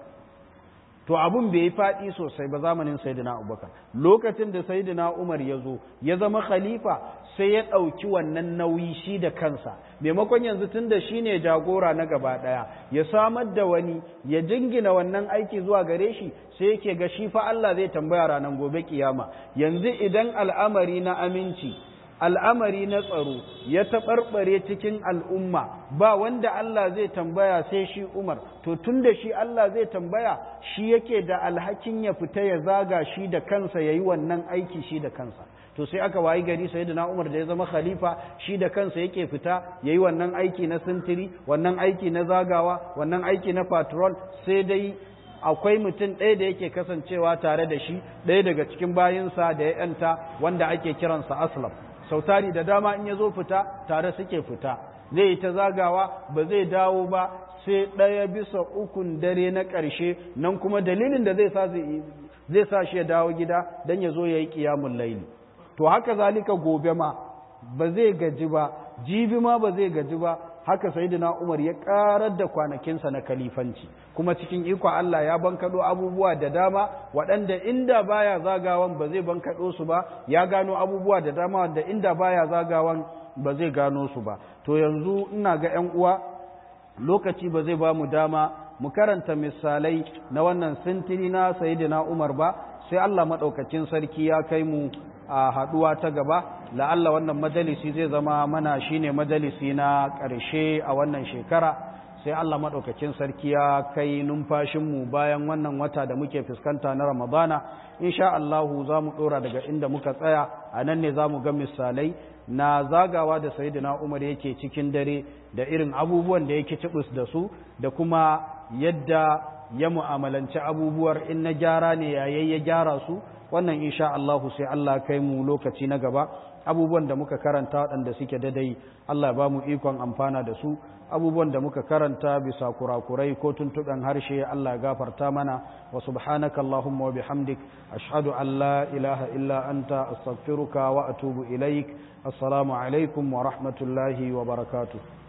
Speaker 1: to abun bai yi faɗi sosai ba zamanin sayyidina abubakar lokacin da sayyidina umar ya zo ya zama khalifa sai ya ɗauki wannan nauyi shi da kansa maimakon yanzu tun da shi ne jagora na gaba ɗaya ya samar da wani ya jingina wannan aiki zuwa gare shi sai yake ga shi fa Allah zai tambaya ranar gobe kiyama yanzu idan al'amari na aminci al'amari na tsaro ya taɓarɓare cikin al'umma ba wanda Allah zai tambaya sai shi Umar, to tun da shi Allah zai tambaya shi yake da alhakin ya fita ya zaga shi da kansa ya yi wannan aiki shi da kansa. To sai aka wayi gari sai da Umar da ya zama khalifa shi da kansa yake fita ya yi wannan aiki na sintiri, wannan aiki na zagawa, wannan aiki na patrol sai dai akwai mutum ɗaya da yake kasancewa tare da shi ɗaya daga cikin bayinsa da ya yanta wanda ake kiransa aslam sautari da dama in ya zo fita tare suke fita zai yi ta zagawa ba zai dawo ba sai ɗaya bisa ukun dare na ƙarshe nan kuma dalilin da zai sa zai sa shi ya dawo gida don ya zo ya yi ƙiyamun laili to haka zalika gobe ma ba zai gaji ba jibi ma ba zai gaji ba haka sayyidina Umar ya karar da kwanakinsa na kalifanci kuma cikin iko Allah ya bankado abubuwa da dama waɗanda inda baya zagawan ba zai bankado su ba ya gano abubuwa da dama wanda inda baya zagawan ba zai gano su ba to yanzu ina ga ƴan uwa lokaci ba zai ba mu dama mu karanta misalai na wannan sintiri na sayyidina Umar ba sai Allah madaukakin sarki ya kai mu a haduwa ta gaba la'alla wannan majalisi zai zama mana shine majalisi na ƙarshe a wannan shekara sai Allah maɗaukakin sarki ya kai numfashinmu bayan wannan wata da muke fuskanta na ramadana insha Allahu za mu ɗora daga inda muka tsaya a nan ne za mu ga misalai na zagawa da sayidina umar yake cikin dare da irin abubuwan da yake cibus da su da kuma yadda ya mu'amalanci abubuwar in na gyara ne yayin ya gyara su wannan insha Allahu sai Allah kai mu lokaci na gaba abubuwan da muka karanta waɗanda suke dadai Allah ya ba mu ikon amfana da su abubuwan da muka karanta bisa kurakurai ko tuntuɓen harshe Allah ya gafarta mana wa subhanaka Allahumma wa bihamdik ashhadu an la ilaha illa anta astaghfiruka wa atubu ilaik assalamu alaikum wa rahmatullahi wa barakatuh